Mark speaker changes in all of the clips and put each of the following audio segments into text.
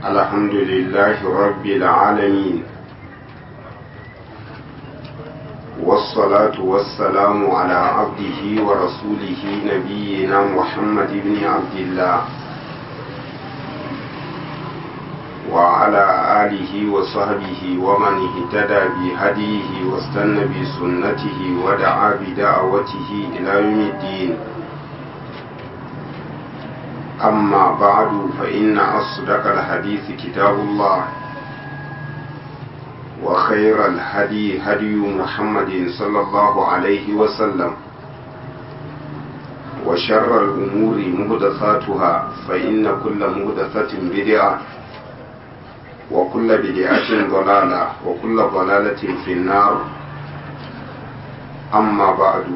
Speaker 1: الحمد لله رب العالمين والصلاة والسلام على عبده ورسوله نبينا محمد بن عبد الله وعلى آله وصحبه ومن اهتدى بهديه واستنى بسنته ودعا بدعوته إلى يوم الدين أما بعد فإن أصدق الحديث كتاب الله وخير الهدي هدي محمد صلى الله عليه وسلم وشر الأمور مهدثاتها فإن كل مهدثة بدعة وكل بدعة ضلالة وكل ضلالة في النار أما بعد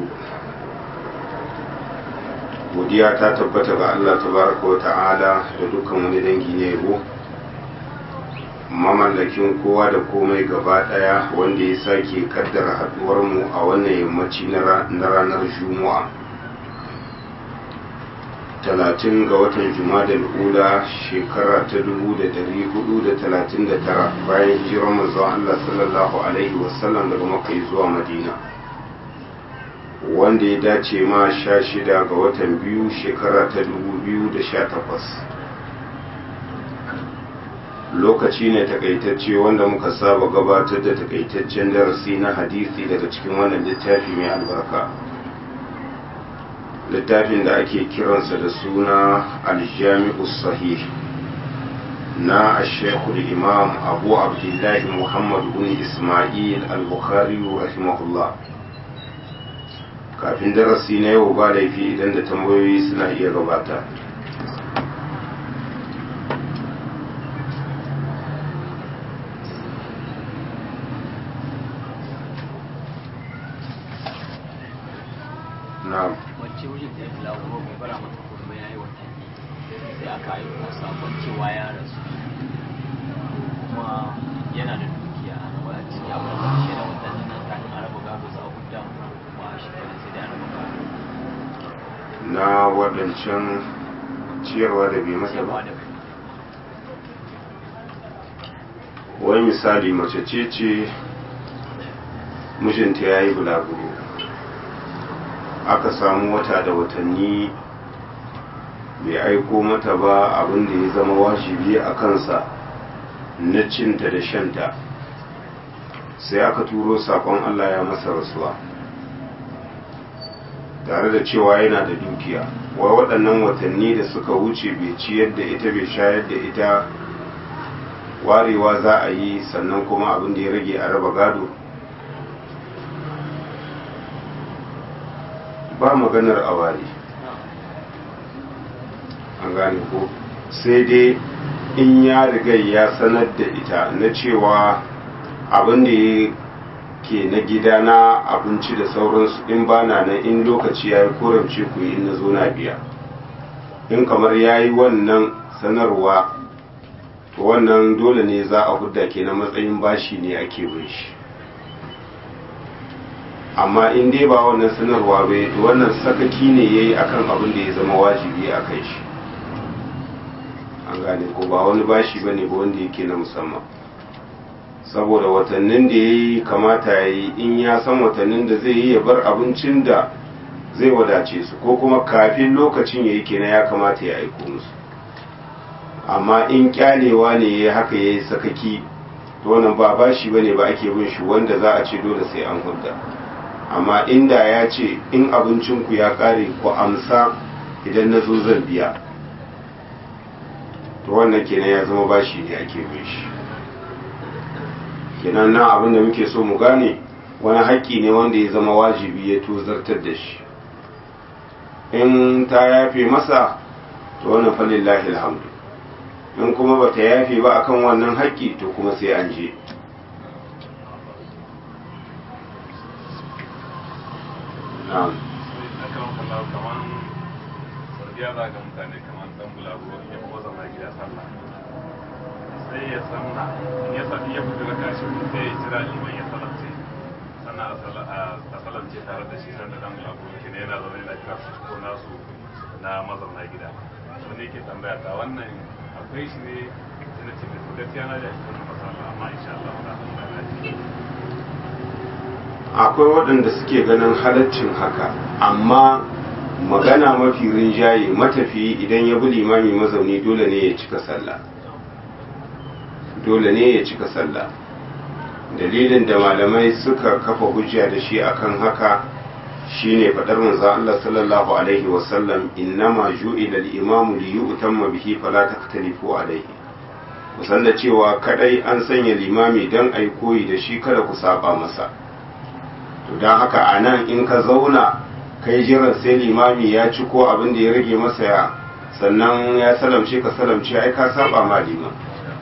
Speaker 1: godiya ta tabbata ga Allah tabaraka wa ta'ala da dukkan wani dangi ne yabo mamallakin kowa da komai gaba daya wanda ya sake kaddara haduwar mu a wannan yammaci na ranar juma'a talatin ga watan jumadal ula shekara ta dubu da dari hudu da talatin da tara bayan hijirar manzon Allah sallallahu alaihi wasallam daga makai zuwa madina wanda ya dace ma sha shida ga watan biyu shekara ta dubu biyu da sha takwas lokaci ne takaitacce wanda muka saba gabatar da takaitaccen darasi na hadisi daga cikin wannan littafi mai albarka littafin da ake kiransa da suna aljami'u sahih na ashekul imam abu abdullahi muhammad bin ismail al-bukhari rahimahullah kafin darasi na yau ba laifi idan da tambayoyi suna iya gabata na'am
Speaker 2: wacce wajen da ya fi lagoro mai bara mata kurma ya yi watanni sai aka yi kuma sabon cewa ya rasu kuma yana da dukiya a nan wadda ciki abin da shi da watanni nan kafin araba gado za a hudda kuma shi kenan sai da araba gado
Speaker 1: na waɗancan ciyarwa da bai masa ba
Speaker 2: cewa da
Speaker 1: wani misali mace ce ce mijinta ya yi bulaguro aka samu wata da watanni bai aiko mata ba abin da ya zama wajibi a kansa na cinta da shanta sai aka turo sakon Allah ya masa rasuwa tare da cewa yana da dukiya wai waɗannan watanni da suka wuce bai ciyar da ita bai shayar da ita warewa za a yi sannan kuma abin da ya rage a raba gado ba maganar a ware an gane ko sai dai in ya riga ya sanar da ita na cewa abin da ya ke na gida na abinci da sauransu in ba na nan in lokaci ya yi koramce ku yi in na zo na biya in kamar ya yi wannan sanarwa to wannan dole ne za a hudda ke na matsayin bashi ne ake bin shi amma in dai ba wannan sanarwa bai to wannan sakaki ne ya yi akan abin da ya zama wajibi a kai shi an gane ko ba wani bashi ba ne ba wanda yake na musamman saboda watannin da ya yi kamata ya yi in ya san watannin da zai yi ya bar abincin da zai wadace su ko kuma kafin lokacin ya yi kenan ya kamata ya aiko musu amma in kyalewa ne ya haka ya yi sakaki to wannan ba bashi ba ne ba ake bin shi wanda za a ce dole sai an hudda amma inda ya ce in abincinku ya kare ku amsa idan na zo zan biya to wannan kenan ya zama bashi ne ake bin shi kenan nan abin da muke so mu gane wani haƙƙi ne wanda ya zama wajibi ya tozartar da shi in ta yafe masa to wannan falillahi alhamdu in kuma ba ta yafe ba akan wannan haƙƙi to kuma sai an je na'am
Speaker 3: akan kallahu kaman sardiya za ga mutane kaman dan bulaguro ya ko zama gida sallah sai ya sanna in ya sabi ya fito daga shi sai ya jira liman ya salance sannan a salamce tare da shi sanda dan bulaguro ke yana zaune da kira su ko nasu na mazauna gida wani yake tambaya ta wannan akwai shi ne sai na ce mai to gaskiya na da shi wannan masala amma insha Allah za a tambaya na
Speaker 1: akwai waɗanda suke ganin halaccin haka amma magana mafi rinjaye matafiyi idan ya bi limami mazauni dole ne ya cika sallah dole ne ya cika sallah dalilin da malamai suka kafa hujja da shi akan haka shine fadar manzo Allah sallallahu alaihi wasallam innama ju'ila al-imamu li yu'tamma bihi fala taktalifu alaihi kusan da cewa kadai an sanya limami dan ai koyi da shi kada ku saba masa to dan haka anan in ka zauna kai jiran sai limami ya ci ko abin da ya rage masa ya sannan ya salamce ka salamce ai ka saba ma liman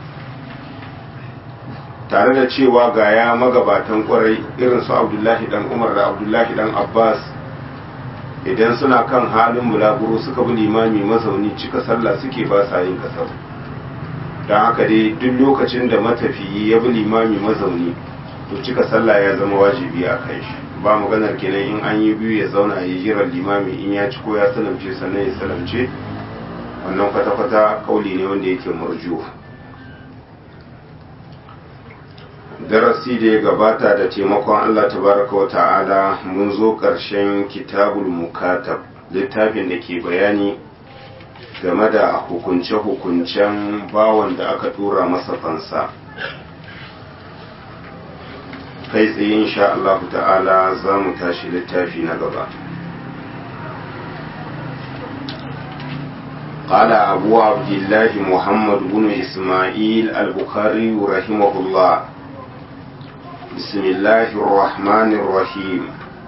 Speaker 1: tare da cewa ga ya magabatan kwarai irin su abdullahi dan umar da abdullahi dan abbas idan suna kan halin bulaguro suka bi limami mazauni cika sallah suke ba sa yin kasar don haka dai duk lokacin da matafiyi ya bi limami mazauni to cika sallah ya zama wajibi a kan shi ba maganar kenan in an yi biyu ya zauna ya jira limami in ya ci ko ya salamce sannan ya salamce wannan kwata-kwata kauli ne wanda yake murjuwa darasi da ya gabata da taimakon Allah tabaraka wa ta'ala mun zo ƙarshen kitabul mukatab littafin da ke bayani game da hukunce-hukuncen bawan da aka tura masa fansa kai tsaye insha Allah ta'ala za mu tashi littafi na gaba قال أبو عبد الله محمد بن إسماعيل البخاري رحمه الله بسم الله الرحمن الرحيم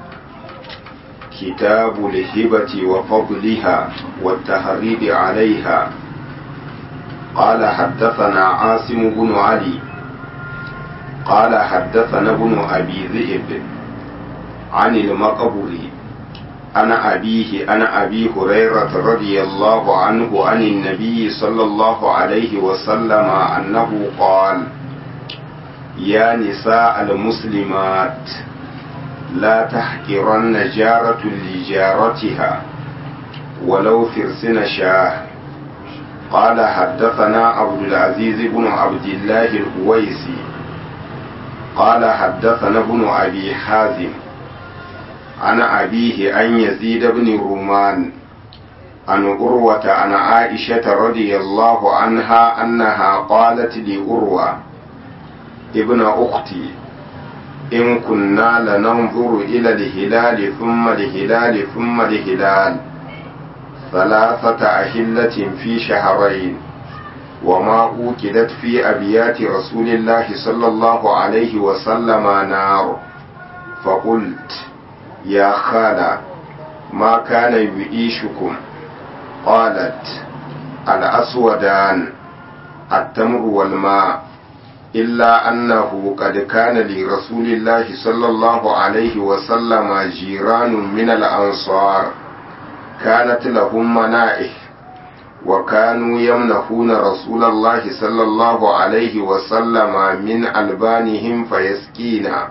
Speaker 1: كتاب الهبة وفضلها والتهريب عليها قال حدثنا عاصم بن علي قال حدثنا ابن أبي ذئب عن المقبري أنا أبيه أنا أبي هريرة رضي الله عنه عن النبي صلى الله عليه وسلم أنه قال يا نساء المسلمات لا تحقرن جارة لجارتها ولو فرسن شاه قال حدثنا عبد العزيز بن عبد الله الهويسي قال حدثنا ابن أبي حازم عن أبيه أن يزيد بن رومان عن أروة عن عائشة رضي الله عنها أنها قالت لأروة ابن أختي إن كنا لننظر إلى الهلال ثم الهلال ثم الهلال ثلاثة أهلة في شهرين وما أوكدت في أبيات رسول الله صلى الله عليه وسلم نار فقلت يا خالة ما كان يعيشكم قالت الأسودان التمر والماء إلا أنه قد كان لرسول الله صلى الله عليه وسلم جيران من الأنصار كانت لهم منائح وكانوا يمنحون رسول الله صلى الله عليه وسلم من ألبانهم فيسقينا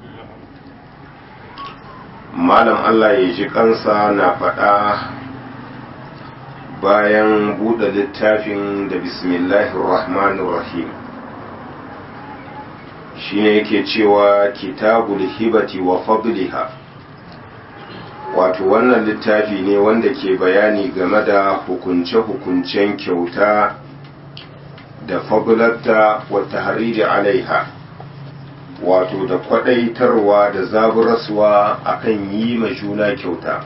Speaker 1: malam Allah ya ji kansa na faɗa bayan buɗe littafin da bismillahir rahmanir rahim shine yake cewa kitabul hibati wa fadliha wato wannan littafi ne wanda ke bayani game da hukunce-hukuncen kyauta da fadlarta wa tahriri alaiha wato da kwadaitarwa da zaburaswa akan yi ma juna kyauta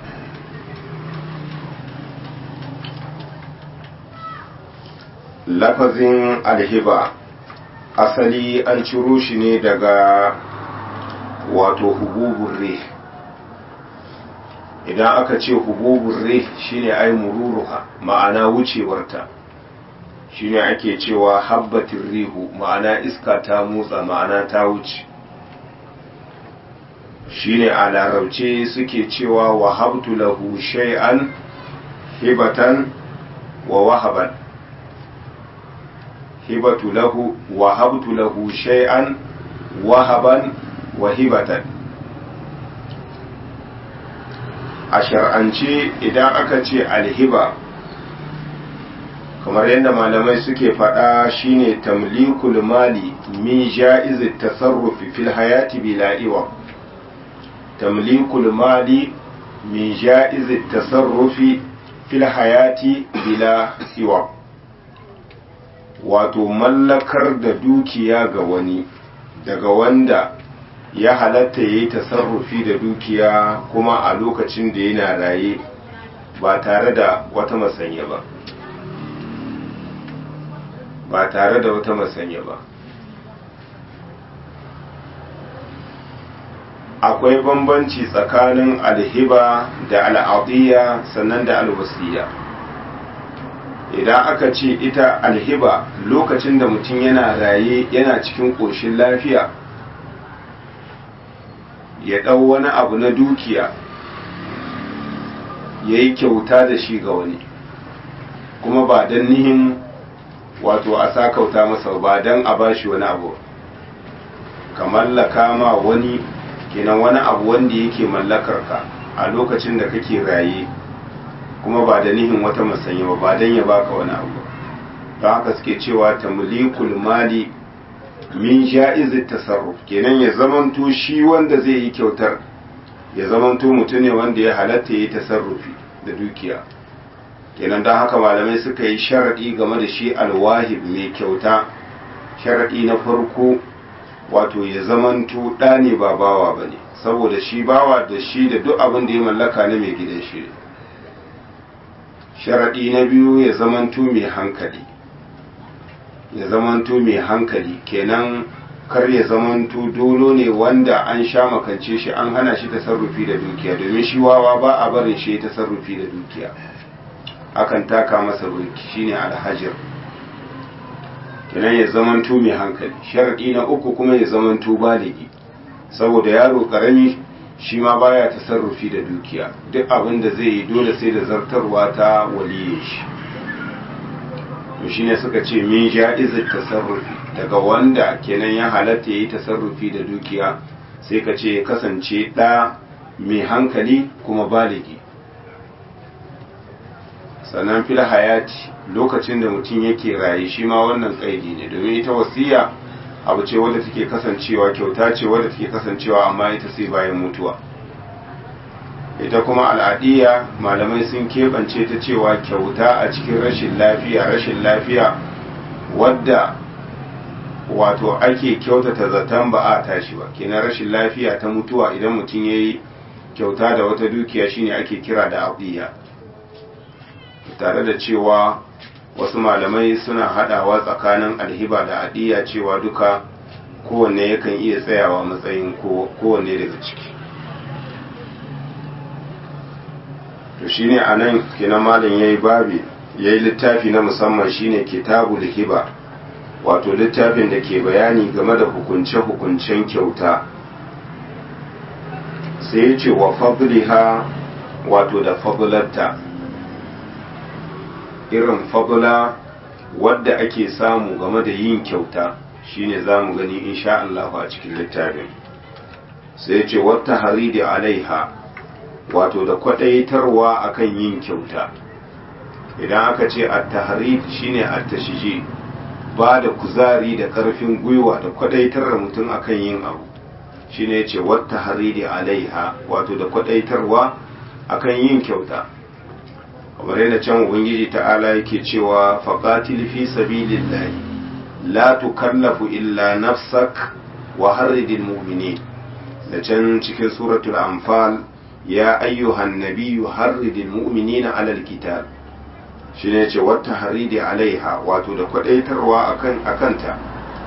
Speaker 1: lafazin alhiba asali an ciro shi ne daga wato hububun rih idan aka ce hububun rih shine ai mururuha ma'ana wucewarta shine ake cewa habbatin rihu ma'ana iska ta motsa ma'ana ta wuce shine a larabce suke cewa wahabtu lahu shay'an hibatan wa wahaban hibatu lahu wahabtu lahu shay'an wahaban wa hibatan a shar'ance idan aka ce alhiba kamar yadda malamai suke faɗa shine tamlikul mali min ja'iz tasarrufi fil hayati bila iwa tamlikul mali min ja'iz tasarrufi fil hayati bila iwa wato mallakar da dukiya ga wani daga wanda ya halatta ya yi tasarrufi da dukiya kuma a lokacin da yana raye ba tare da wata masanya ba ba tare da wata masanya ba akwai bambanci tsakanin alhiba da al'adiyya sannan da alwasiya idan aka ce ita alhiba lokacin da mutum yana raye yana cikin ƙoshin lafiya ya ɗau wani abu na dukiya ya yi kyauta da shi ga wani kuma ba don nihin wato a sa kauta masa ba don a ba shi wani abu ka mallaka ma wani kenan wani abu wanda yake mallakar ka a lokacin da kake raye kuma ba da nihin wata masanya ba ba don ya baka wani abu don haka suke cewa tamlikul mali min ja'iz tasarruf kenan ya zamanto shi wanda zai yi kyautar ya zamanto mutum ne wanda ya halatta yi tasarrufi da dukiya kenan don haka malamai suka yi sharaɗi game da shi alwahib mai kyauta sharaɗi na farko wato ya zamanto ɗa ne ba bawa ba ne saboda shi bawa da shi da duk abin da ya mallaka na mai gidan shi sharaɗi na biyu ya zamanto mai hankali ya zamanto mai hankali kenan kar ya zamanto dolo ne wanda an sha makance shi an hana shi tasarrufi da dukiya domin shi wawa ba a barin shi tasarrufi da dukiya akan taka masa burki shine alhajir kenan ya zamanto mai hankali sharadi na uku kuma ya zamanto baligi saboda yaro karami shi ma baya tasarrufi da dukiya duk abin da zai yi dole sai da zartarwa ta waliye shi to shine suka ce min ja'izat tasarrufi daga wanda kenan ya halatta yayi tasarrufi da dukiya sai ka ce kasance ɗa mai hankali kuma baligi sannan fil hayati lokacin da mutum yake raye shi ma wannan kaidi ne domin ita wasiya abu ce wadda take kasancewa kyauta ce wadda take kasancewa amma ita sai bayan mutuwa ita kuma al'adiyya malamai sun keɓance ta cewa kyauta a cikin rashin lafiya rashin lafiya wadda wato ake kyautata zaton ba a tashi ba kenan rashin lafiya ta mutuwa idan mutum ya yi kyauta da wata dukiya shine ake kira da adiyya tare da cewa wasu malamai suna hadawa tsakanin alhiba da adiyya cewa duka kowanne yakan iya tsayawa matsayin kowanne daga ciki to shine a nan kenan malam ya yi babi ya yi littafi na musamman shine kitabul hiba wato littafin da ke bayani game da hukunce-hukuncen kyauta sai ya ce wa fadliha wato da fadlarta irin fadla wadda ake samu game da yin kyauta shine za mu gani insha Allah a cikin littafin sai ya ce wata haridi alaiha wato da kwadaitarwa akan yin kyauta idan aka ce at-tahrid shine at-tashji ba da kuzari da karfin gwiwa da kwadaitar da mutum akan yin abu shine yace wata haridi alaiha wato da kwadaitarwa akan yin kyauta kamar yadda can ubangiji ta'ala yake cewa faqatil fi sabilillahi la tukallafu illa nafsak wa harridil mu'minin da can cikin suratul anfal ya ayyuhan nabiyyu harridil mu'minina alal kitab shi ne ce wata haridi alaiha wato da kwadaitarwa akan akanta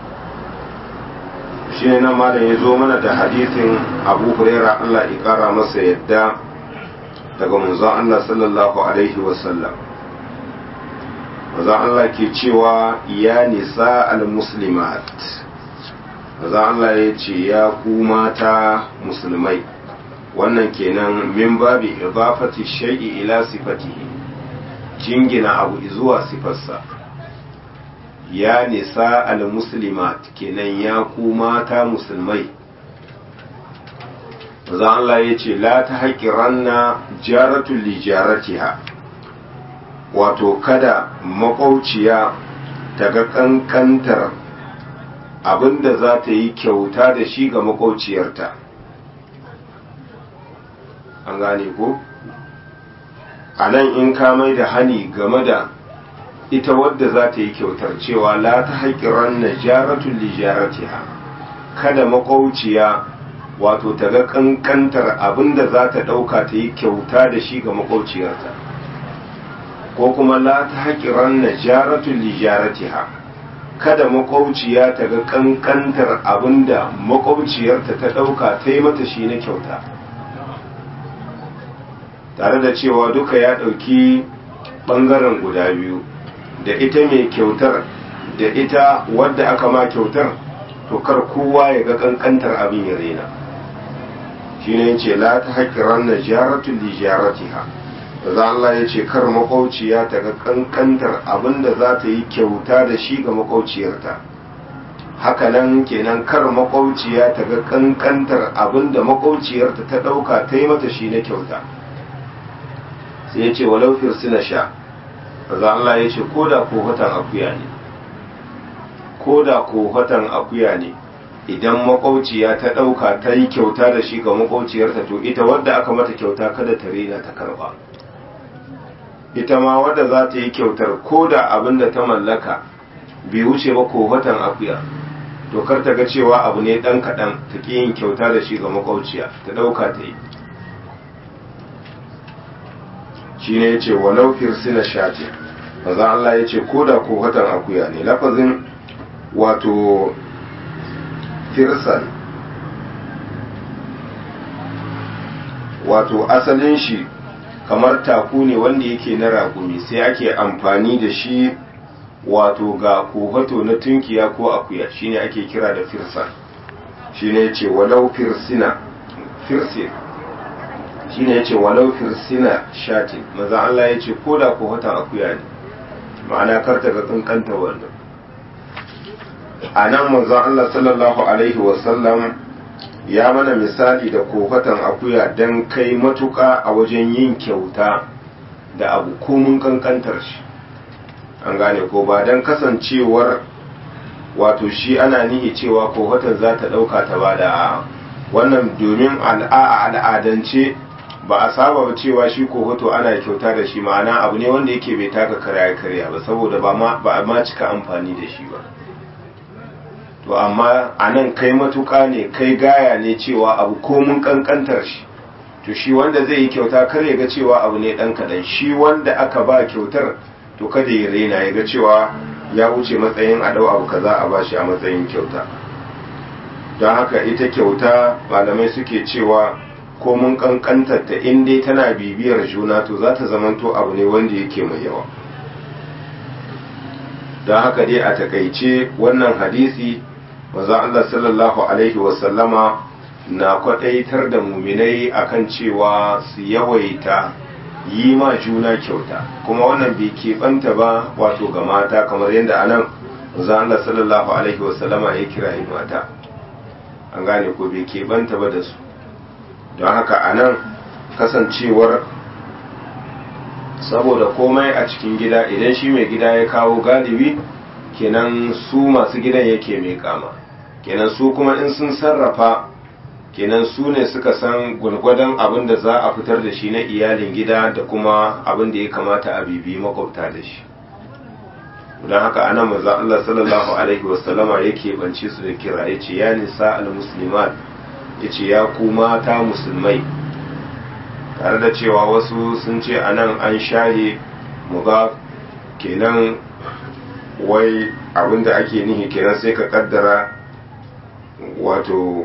Speaker 1: shi ne nan malam ya zo mana da hadisin abu huraira Allah ya kara masa yadda daga manzon Allah sallallahu alaihi wasallam manzon Allah ke cewa ya nisa al-muslimat manzon Allah ya ce ya ku mata musulmai wannan kenan min babi idafati shay'i ila sifatihi jingina abu zuwa sifarsa ya nisa al-muslimat kenan ya ku mata musulmai za Allah ya ce la ta haƙiranna jaratun lijaratiha wato kada makwauciya ta ga ƙanƙantar abinda za ta yi kyauta da shi ga makwauciyarta an gane ko a nan in ka mai da hani game da ita wadda za ta yi kyautar cewa la ta haƙiran na jaratun lijaratiha kada makwauciya wato ta ga ƙanƙantar abinda za ta ɗauka ta yi kyauta da shi ga makwauciyarta ko kuma la ta haƙiran na jaratun lijaratiha kada makwauciya ta ga ƙanƙantar abinda makwauciyarta ta ɗauka ta yi mata shi na kyauta tare da cewa duka ya ɗauki ɓangaren guda biyu da ita mai kyautar da ita wadda aka ma kyautar to kar kowa ya ga ƙanƙantar abin ya rena shi ne ce la ta haƙiran na jaratun li jaratiha da za Allah ya ce kar makwauciya ta ga ƙanƙantar abin da za ta yi kyauta da shi ga makwauciyarta hakanan kenan kar makwauciya ta ga ƙanƙantar abin da makwauciyarta ta ɗauka ta yi mata shi na kyauta sai ya ce walau firsina sha za Allah ya ce ko da kohatan akuya ne ko da kohatan akuya ne idan makwauciya ta ɗauka ta yi kyauta da shi ga makwauciyarta to ita wadda aka mata kyauta kada ta rena ta karba ita ma wadda za ta yi kyautar ko da abin da ta mallaka bai wuce ba kohatan akuya to kar ta ga cewa abu ne ɗan kaɗan ta ƙi yin kyauta da shi ga makwauciya ta ɗauka ta yi shi ne ya ce walau firsina shati maza Allah ya ce ko da kohatan akuya ne lafazin wato firsan wato asalin shi kamar taku ne wanda yake na ragumi sai ake amfani da shi wato ga kohato na tunkiya ko akuya shine ake kira da firsan shine ya ce walau firsina firsin shine yace walau firsina shatin maza Allah yace ko da ko watan akuya ne ma'ana kar ta ga kankanta wannan anan manzon Allah sallallahu alaihi wasallam ya mana misali da kofatan akuya dan kai matuka a wajen yin kyauta da abu komun kankantar shi an gane ko ba dan kasancewar wato shi ana nihi cewa kofatan za ta dauka ta bada a wannan domin al'adance ba a saba ba cewa shi kohoto ana kyauta da shi ma'ana abu ne wanda yake bai taka karya karya ba saboda ba a ma cika amfani da shi ba to amma a nan kai matuka ne kai gaya ne cewa abu komun kankantar shi to shi wanda zai yi kyauta kar ya ga cewa abu ne dan kadan shi wanda aka ba kyautar to kada ya rena ya ga cewa ya wuce matsayin a dau abu kaza a bashi a matsayin kyauta don haka ita kyauta malamai suke cewa ko mun kankantar ta in dai tana bibiyar juna to za ta zamanto abu ne wanda yake mai yawa don haka dai a takaice wannan hadisi maza Allah sallallahu alaihi wasallama na kwadaitar da muminai akan cewa su yawaita yi ma juna kyauta kuma wannan bai keɓanta ba wato ga mata kamar yadda anan maza Allah sallallahu alaihi wasallama ya kira mata an gane ko bai keɓanta ba da su don haka a nan kasancewar saboda komai a cikin gida idan shi mai gida ya kawo galibi kenan su masu gidan yake mai kama kenan su kuma in sun sarrafa kenan su ne suka san gwargwadon abin da za a fitar da shi na iyalin gida da kuma abin da ya kamata a bibi makwabta da shi don haka ana maza Allah sallallahu alaihi wasallama yake bance su da kira ya ce ya nisa al-muslimat ya ce ya ku mata musulmai tare da cewa wasu sun ce a nan an shaye muga kenan wai abinda ake nihi kenan sai ka kaddara wato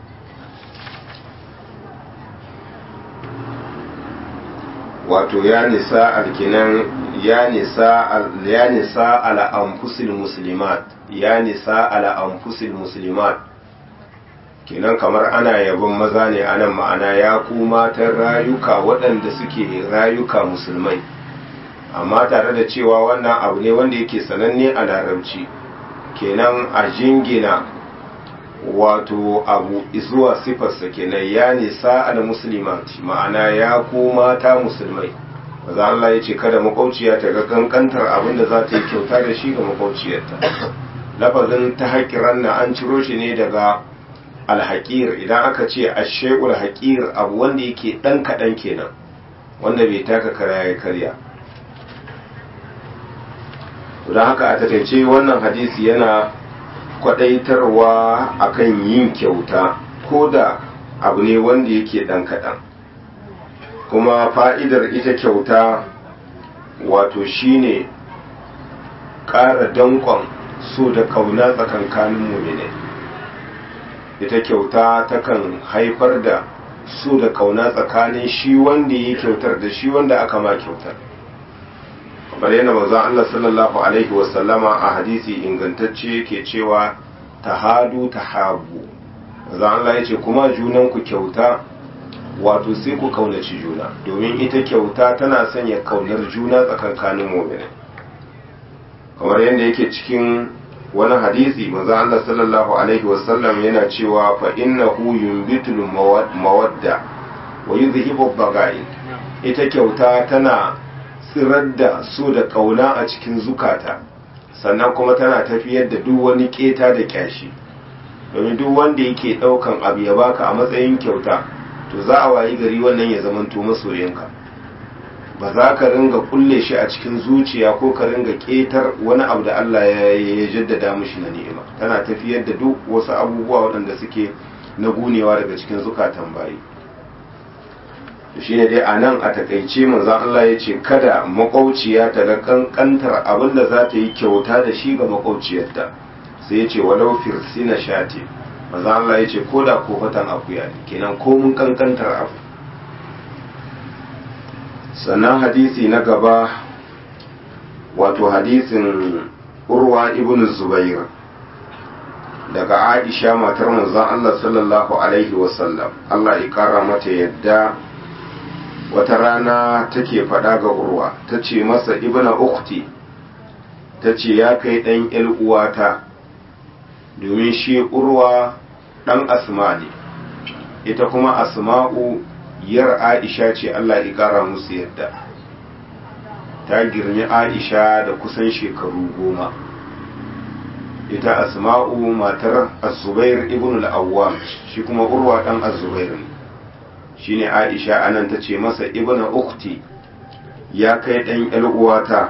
Speaker 1: wato ya nisa alkinan ya nisa ya nisa ala anfusil muslimat ya nisa ala anfusil muslimat kenan kamar ana yabon maza ne anan ma'ana ya ku matan rayuka waɗanda suke rayuka musulmai amma tare da cewa wannan abu ne wanda yake sananne a larabci kenan a jingina wato abu zuwa sifarsa kenan ya nisa al muslimati ma'ana ya ko mata musulmai maza Allah ya ce kada makwauciya ta ga kankantar abin da za ta yi kyauta da shi ga makwauciyarta lafazin ta haƙiran na an ciro shi ne daga alhaƙir idan aka ce ashe'ul haƙir abu wanda yake ɗan kaɗan kenan wanda bai taka kara ya karya don haka a takaice wannan hadisi yana kwadaitarwa akan yin kyauta ko da abu ne wanda yake ɗan kaɗan kuma fa'idar ita kyauta wato shine ƙara danƙon so da ƙauna tsakankanin mumine ita kyauta takan haifar da so da ƙauna tsakanin shi wanda ya kyautar da shi wanda aka ma kyautar kamar yana manzon Allah sallallahu alaihi wasallama a hadisi ingantacce yake cewa tahadu tahabu manzon Allah yace kuma junan ku kyauta wato sai ku kaunaci juna domin ita kyauta tana sanya kaunar juna tsakankanin mu'mini kamar yadda yake cikin wani hadisi manzon Allah sallallahu alaihi wasallam yana cewa fa innahu yunbitul mawadda wa yuzhibu baga'i ita kyauta tana tsirar da so da ƙauna a cikin zukata sannan kuma tana tafiyar da duk wani keta da kyashi domin duk wanda yake ɗaukan abu ya baka a matsayin kyauta to za a wayi gari wannan ya zamanto masoyinka ba za ka ringa kulle shi a cikin zuciya ko ka ringa ketar wani abu da Allah ya jaddada mushi na ni'ima tana tafiyar da duk wasu abubuwa waɗanda suke na gunewa daga cikin zukatan bayi shi ne dai a nan a takaice manzan Allah ya ce kada makwauciya ta ga kankantar abin da za ta yi kyauta da shi ga makwauciyarta sai ya ce walau firsina shati manzan Allah ya ce ko da ko fatan akuya ne kenan ko mun kankantar abu sannan hadisi na gaba wato hadisin urwa ibn zubair daga aisha matar manzan Allah sallallahu alaihi wasallam Allah ya kara mata yadda wata rana take faɗa ga urwa ta ce masa ibna ukti ta ce ya kai ɗan uwata domin shi urwa ɗan asma ne ita kuma asma'u yar aisha ce allah ya ƙara musu yadda ta girmi aisha da kusan shekaru goma ita asma'u matar azubair ibn al-awwam shi kuma urwa ɗan azubair ne shine Aisha anan ta ce masa ibna ukti ya kai ɗan uwata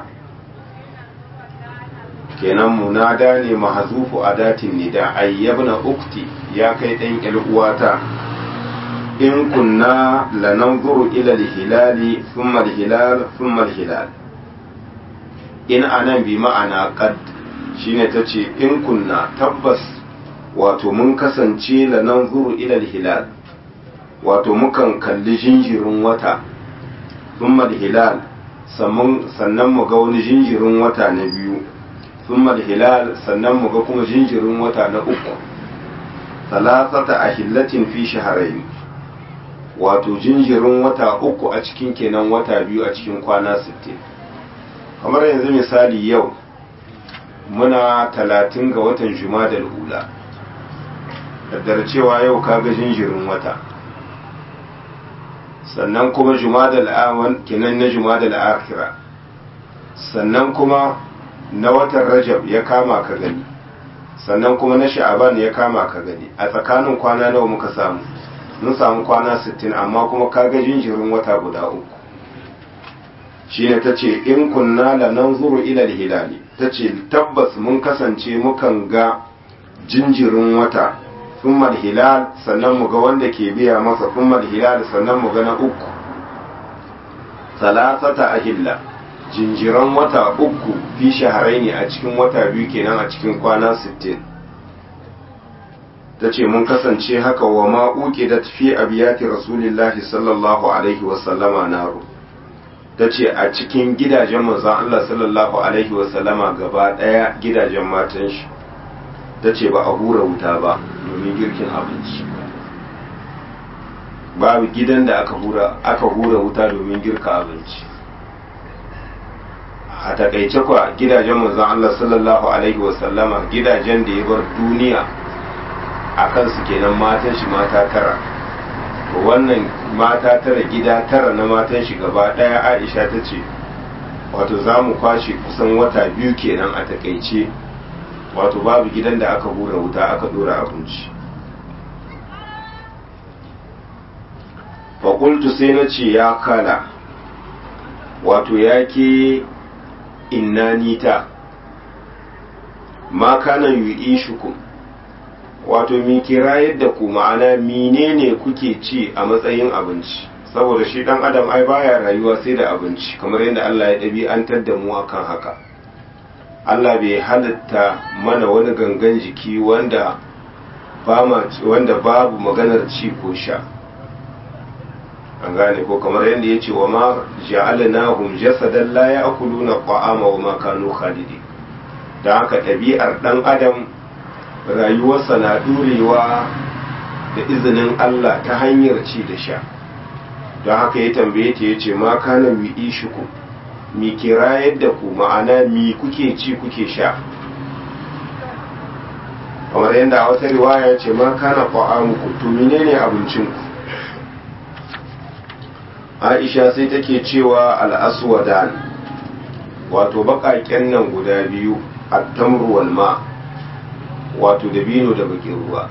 Speaker 1: kenan munada ne mahazufu adatin nida ayyabna ukti ya kai ɗan uwata in kunna lananzuru ila al-hilali thumma al-hilal thumma al-hilal in anan bi ma'ana qad shine tace in kunna tabbas wato mun kasance lananzuru ila al-hilal wato mukan kalli jinjirin wata thumma hilal sannan mu ga wani jinjirin wata na biyu thumma hilal sannan mu ga kuma jinjirin wata na uku salasata ahillatin fi shahrayn wato jinjirin wata uku a cikin kenan wata biyu a cikin kwana 60 kamar yanzu misali yau muna talatin ga watan jumadal hula daddare cewa yau kaga jinjirin wata sannan kuma jumadal awan kenan na jumadal akhira sannan kuma na watan rajab ya kama ka gani sannan kuma na sha'aban ya kama ka gani a tsakanin kwana nawa muka samu mun samu kwana 60 amma kuma kaga jinjirin wata guda uku shine tace in kunna la nanzuru ila al-hilali tace tabbas mun kasance mukan ga jinjirin wata thumma hilal sannan mu ga wanda ke biya masa thumma hilal sannan mu ga na uku salasata ahilla jinjiran wata uku fi shaharaini a cikin wata biyu kenan a cikin kwana 60 ta ce mun kasance haka wa ma'uƙi da fi abiyati rasulillahi sallallahu alaihi wasallama naro ta ce a cikin gidajen manzan Allah sallallahu alaihi wasallama gaba ɗaya gidajen matan shi ta ce ba a hura wuta ba domin girkin abinci babu gidan da aka hura aka hura wuta domin girka abinci a takaice kwa gidajen manzon Allah sallallahu alaihi wasallama gidajen da ya bar duniya a kansu kenan matan shi mata tara wannan mata tara gida tara na matan shi gaba daya aisha ta ce wato za mu kwashe kusan wata biyu kenan a takaice wato babu gidan da aka hura wuta aka dora abinci faƙultu sai na ce ya kala wato ya ke innanita ma kana yi shukum wato mi kira yadda ku ma'ana menene kuke ci a matsayin abinci saboda shi dan adam ai baya rayuwa sai da abinci kamar yadda Allah ya ɗabi'antar da mu akan haka Allah bai halitta mana wani gangan jiki wanda wanda babu maganar ci ko sha an gane ko kamar yadda ya ce wa ma ja'alnahum jasadan la ya'kuluna ta'ama wa ma kanu khalidi da haka ɗabi'ar ɗan adam rayuwarsa na ɗurewa da izinin Allah ta hanyar ci da sha don haka ya tambaye ta ya ce ma kana mi ishiku mi kira yadda ku ma'ana mi kuke ci kuke sha kamar yadda a wata riwaya ce ma kana fa'amuku to menene abincinku aisha sai take cewa al'aswadan wato baƙaƙen nan guda biyu attamru wal ma wato dabino da bakin ruwa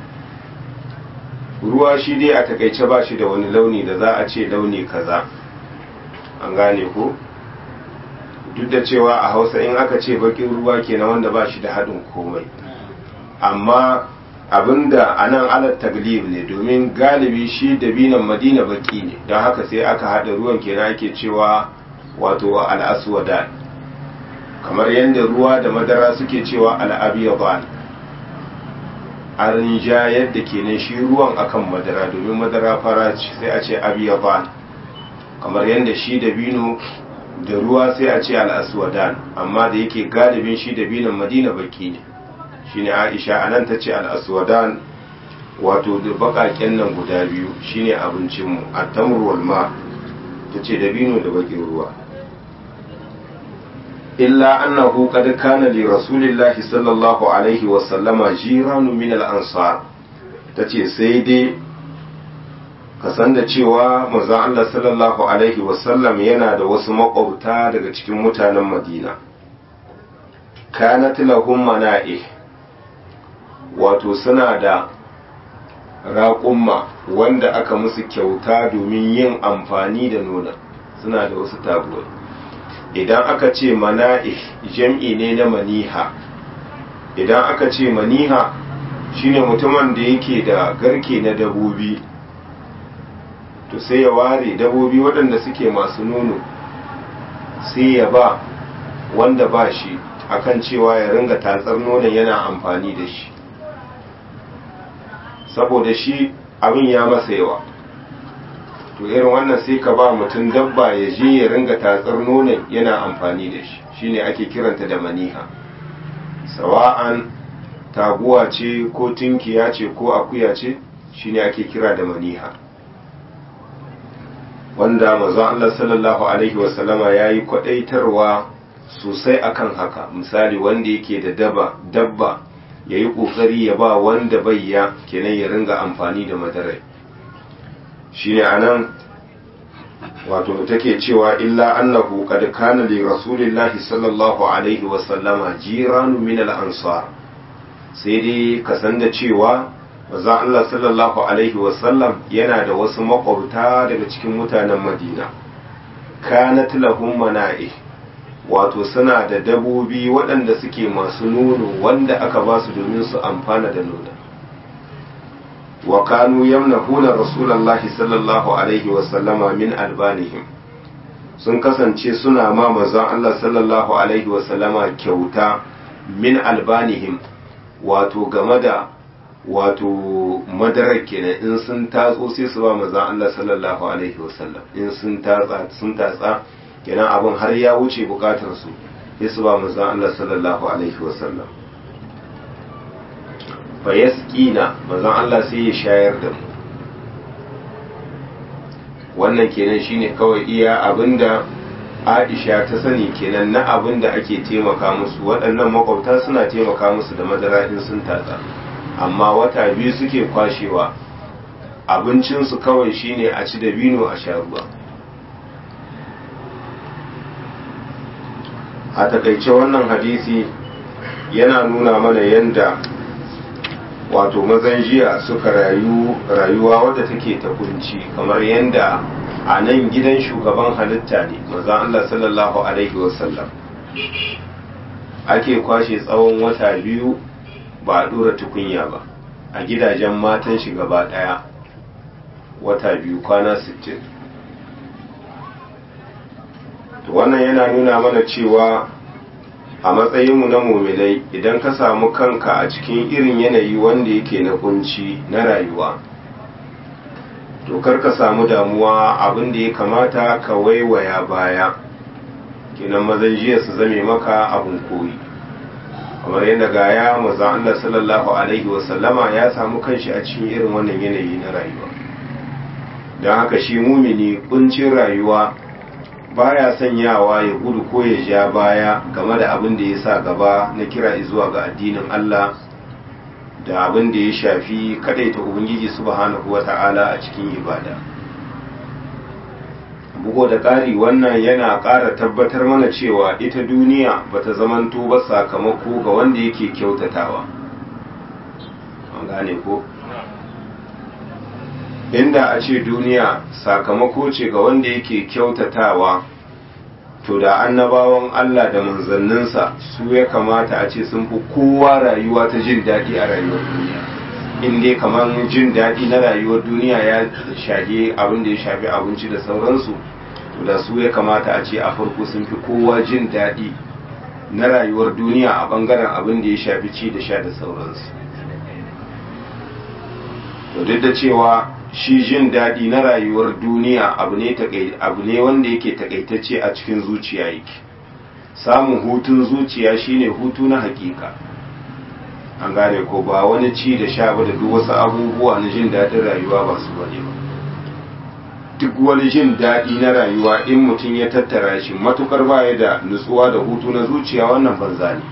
Speaker 1: ruwa shi dai a takaice ba shi da wani launi da za a ce launi kaza an gane ko duk da cewa a hausa in aka ce bakin ruwa kenan wanda ba shi da haɗin komai amma abinda a nan alat taglib ne domin galibi shi dabinan madina baki ne don haka sai aka haɗa ruwan kenan ake cewa wato al'aswada kamar yadda ruwa da madara suke cewa al'abiyaban an rinjayar da kenan shi ruwan akan madara domin madara fara ce sai a ce abiyaban kamar yadda shi dabino da ruwa sai a ce al'aswadan amma da yake galibin shi dabinan madina baki ne shine aisha anan ta ce al'aswadan wato da bakaken nan guda biyu shine abincinmu a tamurwal ma ta ce dabino da bakin ruwa illa annahu qad kana li rasulillahi sallallahu alaihi wa sallama jiranu min al-ansar tace sai dai ka san da cewa manzon Allah sallallahu alaihi wa sallam yana da wasu makwabta daga cikin mutanen Madina kanat lahum mana'ih wato suna da raƙumma wanda aka musu kyauta domin yin amfani da nuna suna da wasu tabuwai idan aka ce mana'ih jam'i ne na maniha idan aka ce maniha shine mutumin da yake da garke na dabobi to sai ya ware dabobi waɗanda suke masu nono sai ya ba wanda ba shi akan cewa ya ringa tatsar nonon yana amfani da shi saboda shi abin ya masa yawa to irin wannan sai ka ba mutum dabba ya je ya ringa tatsar nonon yana amfani da shi shine ake kiranta da maniha sawa'an taguwa ce ko tinkiya ce ko akuya ce shine ake kira da maniha wanda manzon Allah sallallahu alaihi wasallama yayi kwadaitarwa sosai akan haka misali wanda yake da daba dabba yayi kokari ya ba wanda bayya kenan ya ringa amfani da madarai shine anan wato take cewa illa annahu qad kana li rasulillahi sallallahu alaihi wa sallama jiranu min al-ansar sai dai ka san da cewa manzo Allah sallallahu alaihi wa sallam yana da wasu makwabta daga cikin mutanen Madina kanat lahum mana'i wato suna da dabobi waɗanda suke masu nono wanda aka ba su domin su amfana da nono wa kanu yamnahuna rasulullahi sallallahu alaihi wa sallama min albanihim sun kasance suna ma manzon Allah sallallahu alaihi wa sallama kyauta min albanihim wato game da wato madarar kenan in sun tatso sai su ba manzon Allah sallallahu alaihi wa sallam in sun tatsa sun tatsa kenan abin har ya wuce bukatar su sai su ba manzon Allah sallallahu alaihi wa sallam fa yasqina manzon Allah sai ya shayar da mu wannan kenan shine kawai iya abinda Aisha ta sani kenan na abinda ake taimaka musu waɗannan makwabta suna taimaka musu da madara in sun tatsa amma wata biyu suke kwashewa abincinsu kawai shine a ci dabino a sha ruwa a takaice wannan hadisi yana nuna mana yadda wato mazan jiya suka rayu rayuwa wadda take ta kunci kamar yadda a nan gidan shugaban halitta ne mazan Allah sallallahu alaihi wasallam ake kwashe tsawon wata biyu ba a dora tukunya ba a gidajen matan shi gaba daya wata biyu kwana 60 wannan yana nuna mana cewa a matsayinmu na muminai idan ka samu kanka a cikin irin yanayi wanda yake na kunci na rayuwa to kar ka samu damuwa abin da ya kamata ka waiwaya baya kenan mazan jiya su zame maka abin koyi kamar yadda gaya maza Allah sallallahu alaihi wasallama ya samu kanshi a cikin irin wannan yanayi na rayuwa don haka shi mumini kuncin rayuwa baya sanyawa ya gudu ko ya ja baya game da abin da ya sa gaba na kira zuwa ga addinin Allah da abin da ya shafi kadaita ubangiji subhanahu wata'ala a cikin ibada bugo da ƙari wannan yana ƙara tabbatar mana cewa ita duniya bata zamanto ba sakamako ga wanda yake kyautatawa an gane ko inda a ce duniya sakamako ce ga wanda yake kyautatawa to da annabawan Allah da manzanninsa su ya kamata a ce sun fi kowa rayuwa ta jin daɗi a rayuwar duniya in dai kamar jin daɗi na rayuwar duniya ya shafi abin da ya shafi abinci da sauransu to da su ya kamata a ce a farko sun fi kowa jin daɗi na rayuwar duniya a ɓangaren abin da ya shafi ci da sha da sauransu to duk da cewa shi jin daɗi na rayuwar duniya abu ne abu ne wanda yake takaitacce a cikin zuciya yake samun hutun zuciya shine hutu na hakika an gane ko ba wani ci da sha ba da duk wasu abubuwa na jin daɗin rayuwa ba su bane ba duk wani jin daɗi na rayuwa in mutum ya tattara shi matukar baya da nutsuwa da hutu na zuciya wannan banza ne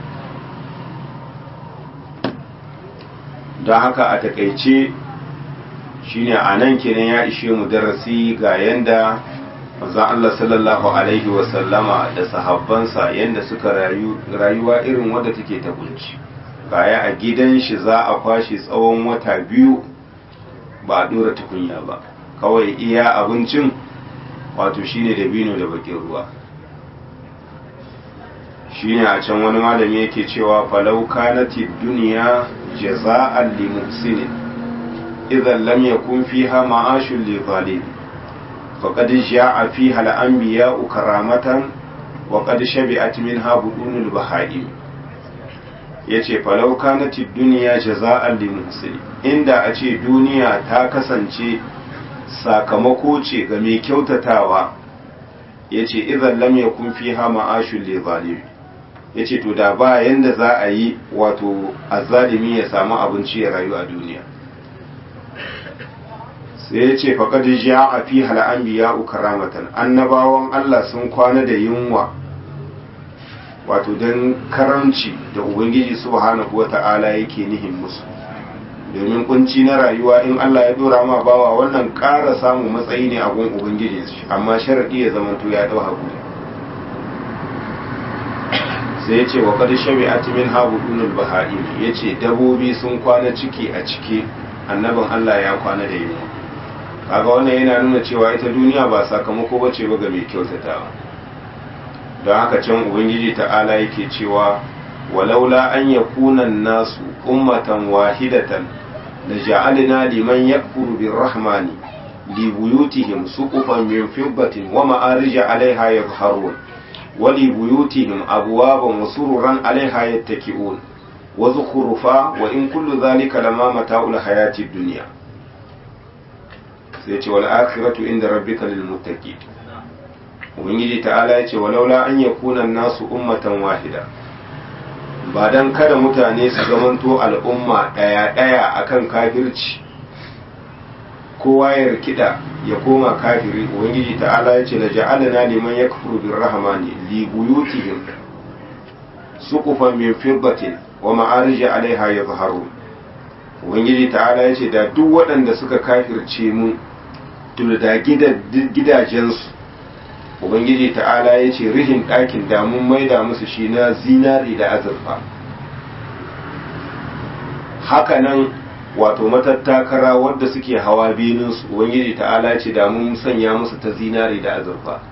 Speaker 1: don haka a takaice shine a nan kenan ya ishe mu darasi ga yanda manzon Allah sallallahu alaihi wasallama da sahabbansa yanda suka rayu rayuwa irin wadda take ta kunci gaya a gidan shi za a kwashe tsawon wata biyu ba a dora tukunya ba kawai iya abincin wato shine da bino da bakin ruwa shine a can wani malami yake cewa falau kanati duniya jaza'an li muhsinin idan lam yakun fiha ma'ashun li zalim faqad ja'a fiha al-anbiya'u karamatan wa qad shabi'at minha budunul baha'im yace falau kanati duniya jaza'an li muhsinin inda a ce duniya ta kasance sakamako ce ga mai kyautatawa yace idan lam yakun fiha ma'ashun li zalim ya ce to da ba yanda za a yi wato azalimi ya samu abinci ya rayu a duniya sai ya ce faƙad ja a fi hal'ambiya karamatan annabawan Allah sun kwana da yunwa wato don karamci da ubangiji subhanahu wa ta'ala yake nihin musu domin kunci na rayuwa in Allah ya dora ma bawa wannan ƙara samun matsayi ne a gun ubangiji amma sharaɗi ya zama to ya ɗau haƙuri sai ya ce wa kada shari'at min habudunul baha'im ya ce dabobi sun kwana ciki a ciki annabin Allah ya kwana da yunwa kaga wannan yana nuna cewa ita duniya ba sakamako bace ba ga mai kyautatawa don haka can ubangiji ta'ala yake cewa walaula an yakuna nasu ummatan wahidatan la ja'alna liman yakfuru birrahmani li buyutihim suqufan min fiddatin wa ma'arija 'alayha yadhharun ولبيوتهم أبوابا وسررا عليها يتكئون وزخرفا وإن كل ذلك لما متاع الحياة الدنيا سيتي والآخرة عند ربك للمتقين ubangiji ta'ala ya ce walaula an yakuna nasu ummatan wahida ba dan kada mutane su zamanto al'umma ɗaya ɗaya akan kafirci kowa ya rikida ya koma kafiri ubangiji ta'ala ya ce la ja'alna liman yakfuru birrahmani li buyutihim suqufan min fiddatin wa ma'arij 'alayha yadhharun ubangiji ta'ala ya ce da duk waɗanda suka kafirce mu da gidajensu ubangiji ta'ala ya ce rihin ɗakin damun maida musu shi na zinari da azurfa hakanan wato matattakara wadda suke hawa beninsu ubangiji ta'ala ya ce damun sanya musu ta zinari da azurfa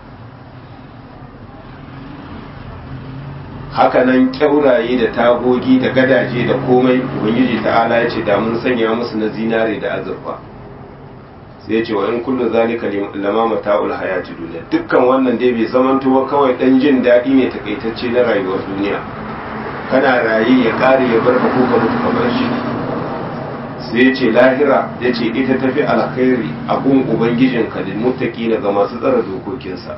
Speaker 1: hakanan kyauraye da tagogi da gadaje da komai ubangiji ta'ala ya ce damun sanya musu na zinari da azurfa sai ya ce wa in kullu zalika lama mata'ul hayati duniya dukkan wannan dai bai zamanto ba kawai dan jin daɗi ne takaitacce na rayuwar duniya kana raye ya kare ya bar ka ko ka mutu ka bar shi sai ya ce lahira ya ce ita tafi alkhairi a gun ubangijin ka lil muttaqina ga masu tsara dokokinsa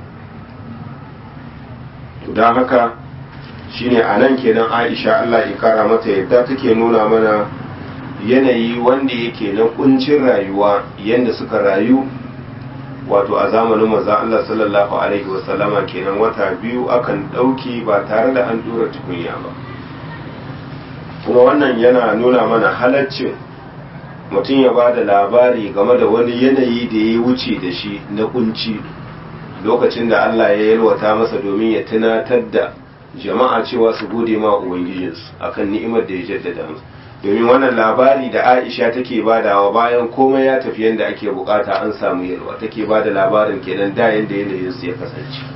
Speaker 1: to dan haka shine anan kenan Aisha Allah ya kara mata yadda take nuna mana yanayi wanda yake na kuncin rayuwa yadda suka rayu wato a zamanin maza Allah sallallahu alaihi wasallama kenan wata biyu akan ɗauki ba tare da an dora tukunya ba kuma wannan yana nuna mana halaccin mutum ya ba da labari game da wani yanayi da ya wuce da shi na kunci lokacin da Allah ya yalwata masa domin ya tunatar da jama'a cewa su gode ma ubangijinsu akan ni'imar da ya jaddada musu domin wannan labari da aisha take badawa bayan komai ya tafi yadda ake bukata an samu yalwa take bada labarin kenan da yadda yanayin su ya kasance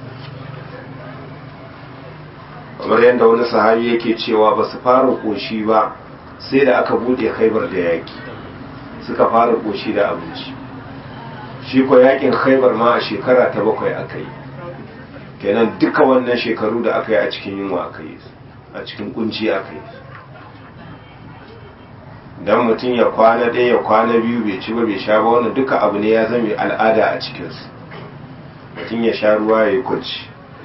Speaker 1: kamar yadda wani sahabi yake cewa ba su fara koshi ba sai da aka bude khaibar da yaki suka fara koshi da abinci shi ko yakin khaibar ma a shekara ta bakwai aka yi kenan duka wannan shekaru da aka yi a cikin yunwa aka yi a cikin kunci aka yi dan mutum ya kwana ɗaya ya kwana biyu bai ci ba bai sha ba wannan duka abu ne ya zama al'ada a cikinsu mutum ya sha ruwa ya yi kwanci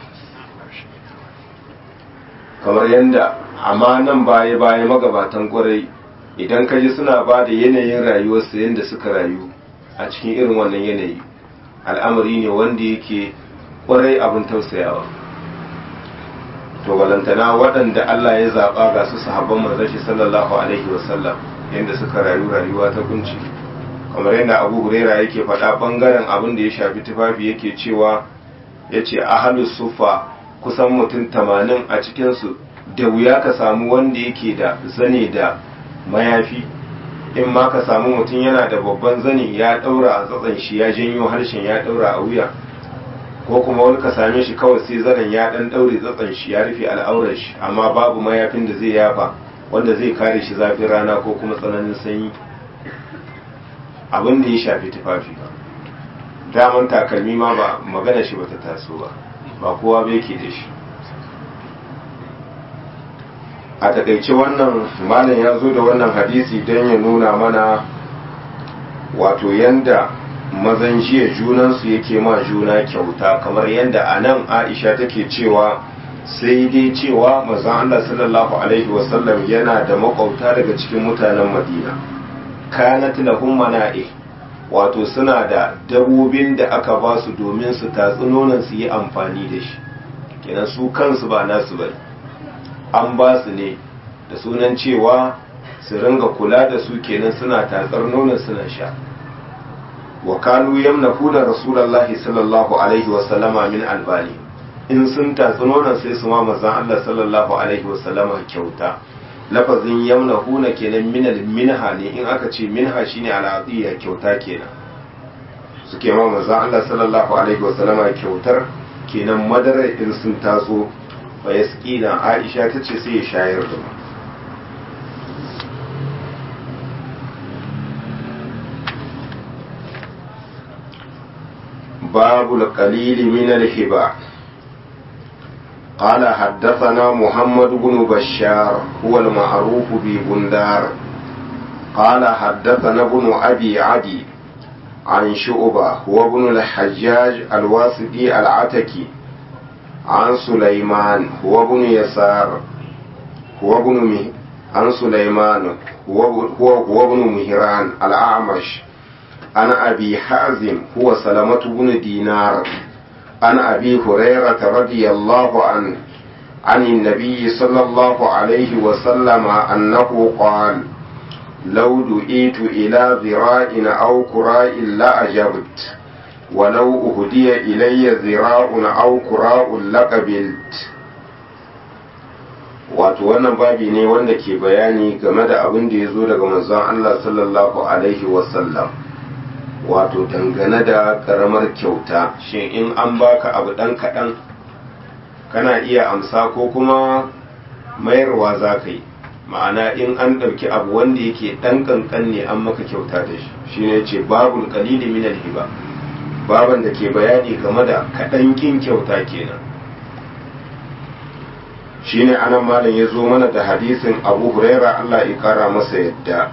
Speaker 1: kamar yadda amma nan baya baya magabatan kwarai idan ka ji suna ba da yanayin rayuwarsu yadda suka rayu a cikin irin wannan yanayi al'amari ne wanda yake kwarai abin tausayawa to balantana waɗanda Allah ya zaɓa ga su sahabban manzashi sallallahu alaihi wasallam yadda suka rayu rayuwa ta kunci kamar yadda abu huraira yake faɗa ɓangaren abin da ya shafi tufafi yake cewa ya ce ahalus sufa kusan mutum tamanin a cikinsu da wuya ka samu wanda yake da zane da mayafi in ma ka samu mutum yana da babban zane ya ɗaura a tsatsan shi ya janyo harshen ya ɗaura a wuya ko kuma wani ka same shi kawai sai zanen ya ɗan ɗaure tsatsan shi ya rufe al'aurar shi amma babu mayafin da zai yafa wanda zai kare shi zafin rana ko kuma tsananin sanyi abin da ya shafi tufafi ba daman takalmi ma ba magana shi bata taso ba ba kowa bai ke da shi a takaice wannan malam ya zo da wannan hadisi don ya nuna mana wato yanda mazan jiya junansu yake ma juna kyauta kamar yanda a nan aisha take cewa sai dai cewa mazan Allah sallallahu alaihi wasallam yana da makwauta daga cikin mutanen madina kanat lahum mana'i wato suna da dabobin da aka ba su domin su tatsi nonon su yi amfani da shi kenan su kansu ba nasu bane an ba su ne da sunan cewa su ringa kula da su kenan suna tatsar nonon suna sha wa kanu yamnafuna rasulullahi sallallahu alaihi wasallama min albani in sun tatsi nonon sai su ma manzon Allah sallallahu alaihi wasallama kyauta lafazin yamnahuna kenan minal minha ne in aka ce minha shine al'adiyya kyauta kenan suke ma manzon Allah sallallahu alaihi wasallama kyautar kenan madarar in sun taso fa yasqina Aisha tace sai ya shayar da mu باب القليل من الهبة قال حدثنا محمد بن بشار هو المعروف ببندار قال حدثنا ابن أبي عدي عن شعبة هو ابن الحجاج الواسطي العتكي عن سليمان هو ابن يسار هو ابن مه... عن سليمان هو هو, هو ابن مهران الأعمش عن أبي حازم هو سلمة بن دينار عن أبي هريرة رضي الله عنه عن النبي صلى الله عليه وسلم أنه قال لو دعيت إلى ذراع أو كراء لأجبت ولو أهدي إلي ذراع أو كراء لقبلت wato wannan babi ne wanda ke bayani game da abin da ya zo daga manzon Allah sallallahu alaihi wasallam wato dangane da karamar kyauta shin in an baka abu dan kaɗan kana iya amsa ko kuma mayarwa za ka yi ma'ana in an ɗauki abu wanda yake ɗan ƙanƙan ne an maka kyauta da shi shine ce babul qalili min hiba baban da ke bayani game da kaɗan kin kyauta kenan shine anan malam ya zo mana da hadisin abu huraira Allah ya kara masa yadda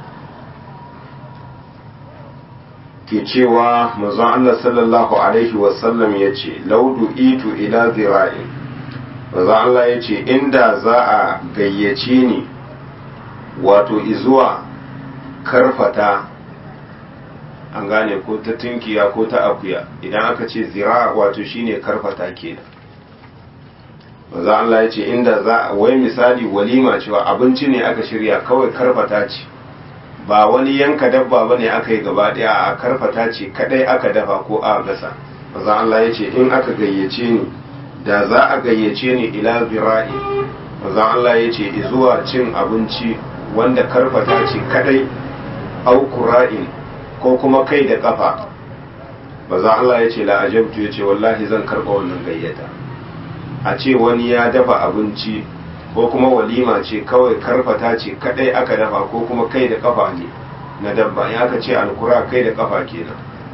Speaker 1: ke cewa manzon Allah sallallahu alaihi wasallam ya ce laudu itu ila zira'in manzon Allah ya ce inda za a gayyace ni wato izuwa karfata an gane ko ta tunkiya ko ta akuya idan aka ce zira wato shine karfata kenan manzon Allah ya ce inda za wai misali walima cewa abinci ne aka shirya kawai karfata ce ba wani yanka dabba bane aka yi gaba daya a karfata ce kadai aka dafa ko a gasa manzon Allah ya ce in aka gayyace ni da za a gayyace ni ila zira'i manzon Allah ya ce zuwa cin abinci wanda karfata ce kadai au qura'in ko kuma kai da kafa manzon Allah ya ce la ajabtu ya ce wallahi zan karba wannan gayyata a ce wani ya dafa abinci ko kuma walima ce kawai karfata ce kadai aka dafa ko kuma kai da kafa ne na dabba ya aka ce alkura kai da kafa kenan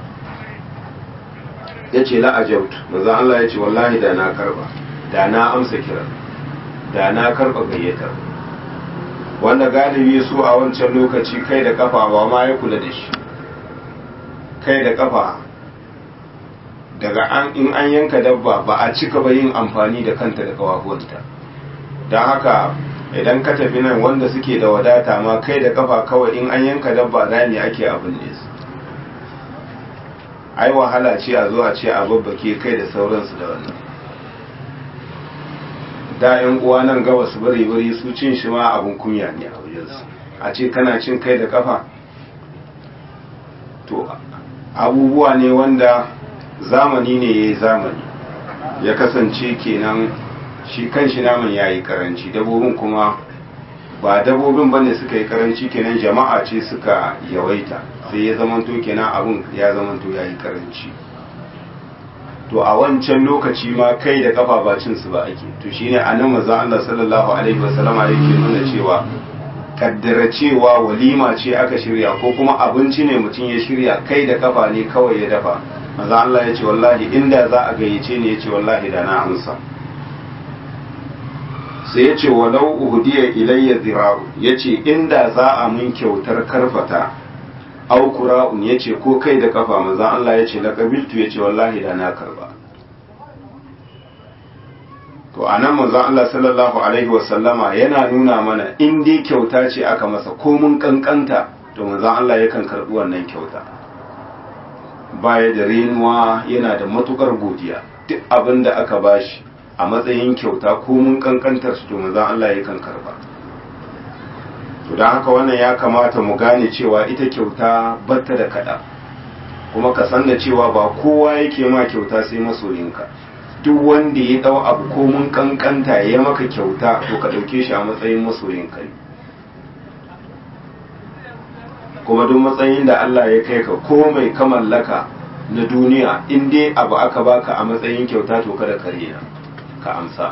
Speaker 1: ya ce la'ajautu maza Allah ya ce wallahi da na karba da na amsa kira da na karba gayyatar wanda galibi su a wancan lokaci kai da kafa ba ma ya kula da shi kai da kafa daga an in an yanka dabba ba a cika ba yin amfani da kanta da kawafuwanta don haka idan ka tafi nan wanda suke da wadata ma kai da kafa kawai in an yanka dabba rami ake abin ne su ai wahala ce a zo a ce a babbake kai da sauransu da wannan da yan uwa nan gaba su bari bari su cin shi ma abin kunya ne a wajensu a ce kana cin kai da kafa to abubuwa ne wanda zamani ne ya yi zamani ya kasance kenan shi kan shi naman ya yi karanci dabobin kuma ba dabobin bane suka yi karanci kenan jama'a ce suka yawaita sai ya zamanto kenan abun ya zamanto ya yi karanci to a wancan lokaci ma kai da kafa ba cin su ba ake to shine anan manzo Allah sallallahu alaihi wasallama yake nuna cewa kaddara cewa walima ce aka shirya ko kuma abinci ne mutum ya shirya kai da kafa ne kawai ya dafa manzo Allah ya ce wallahi inda za a gayyace ni ya ce wallahi da na amsa sai ya ce walau uhudiya ilayya zira'u ya ce inda za a mun kyautar karfata au kura'un ya ce ko kai da kafa manzan Allah ya ce laƙabiltu ya ce wallahi da na karba to a nan manzan Allah sallallahu alaihi wasallama yana nuna mana in dai kyauta ce aka masa ko mun kankanta to manzan Allah yakan karɓi wannan kyauta baya da renuwa yana da matukar godiya duk abin da aka bashi a matsayin kyauta ko mun kankantar su to manzon Allah yakan karba to dan haka wannan ya kamata mu gane cewa ita kyauta batta da kada kuma ka san da cewa ba kowa yake ma kyauta sai masoyinka duk wanda ya dau abu ko mun kankanta ya maka kyauta to ka dauke shi a matsayin masoyinka ne kuma duk matsayin da Allah ya kai ka ko mai ka mallaka na duniya in dai abu aka baka a matsayin kyauta to kada ka rena ka amsa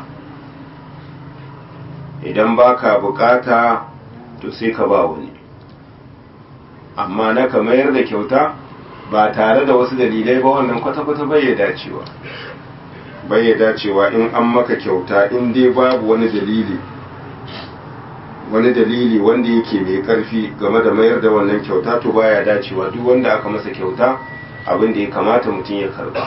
Speaker 1: idan baka bukata to sai ka ba wani amma na ka mayar da kyauta ba tare da wasu dalilai ba wannan kwata-kwata bai ya dacewa bai ya dacewa in an maka kyauta in dai babu wani dalili wani dalili wanda yake mai karfi game da mayar da wannan kyauta to baya dacewa duk wanda aka masa kyauta abin da ya kamata mutum ya karba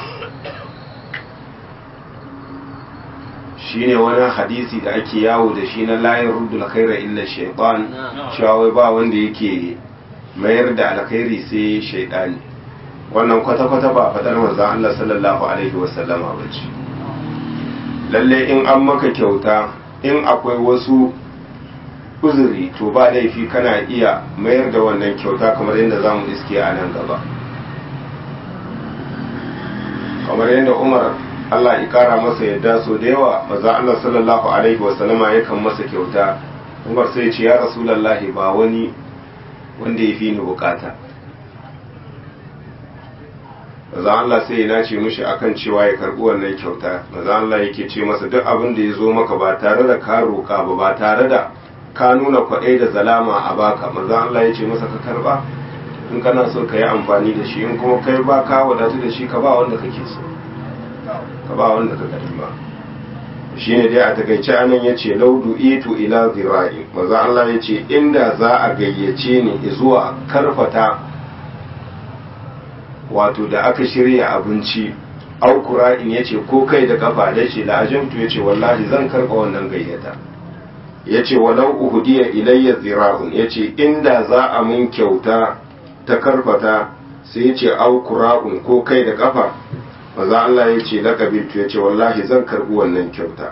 Speaker 1: shine wani hadisi da ake yawo da shi na layin ruddul khaira illa shaytan cewa wai ba wanda yake mayar da alkhairi sai shaytani wannan kwata-kwata ba fadar manzon Allah sallallahu alaihi wasallama bace lalle in an maka kyauta in akwai wasu uzuri to ba laifi kana iya mayar da wannan kyauta kamar yadda za mu iske a nan gaba kamar yadda umar Allah ya kara masa yadda so da yawa maza Allah sallallahu alaihi wasallama yakan masa kyauta umar sai ce ya rasulallahi ba wani wanda ya fi ni bukata maza Allah sai ya nace mishi akan cewa ya karbi wannan kyauta maza Allah yake ce masa duk abin da ya zo maka ba tare da ka roka ba ba tare da ka nuna kwaɗai da zalama a baka maza Allah ya ce masa ka karba in kana so ka yi amfani da shi in kuma kai ba ka wadatu da shi ka ba wanda kake so ka ba wanda ka karba shi ne dai a takaice anan ya ce laudu itu ila zira'i maza Allah ya ce inda za a gayyace ni zuwa karfata wato da aka shirya abinci aukura in ya ce ko kai da kafa da ce la'ajimtu ya ce wallahi zan karɓa wannan gayyata ya ce walau uhudiya ilayya zira'un ya ce inda za a mun kyauta ta karfata sai ya ce aukura'un ko kai da kafa maza Allah ya ce laƙabiltu ya ce wallahi zan karɓi wannan kyauta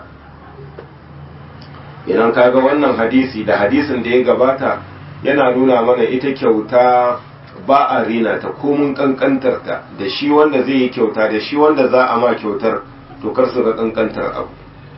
Speaker 1: idan kaga wannan hadisi da hadisin da ya gabata yana nuna mana ita kyauta ba a rina ta komun kankantar ta da shi wanda zai yi kyauta da shi wanda za a ma kyautar to kar su ga kankantar abu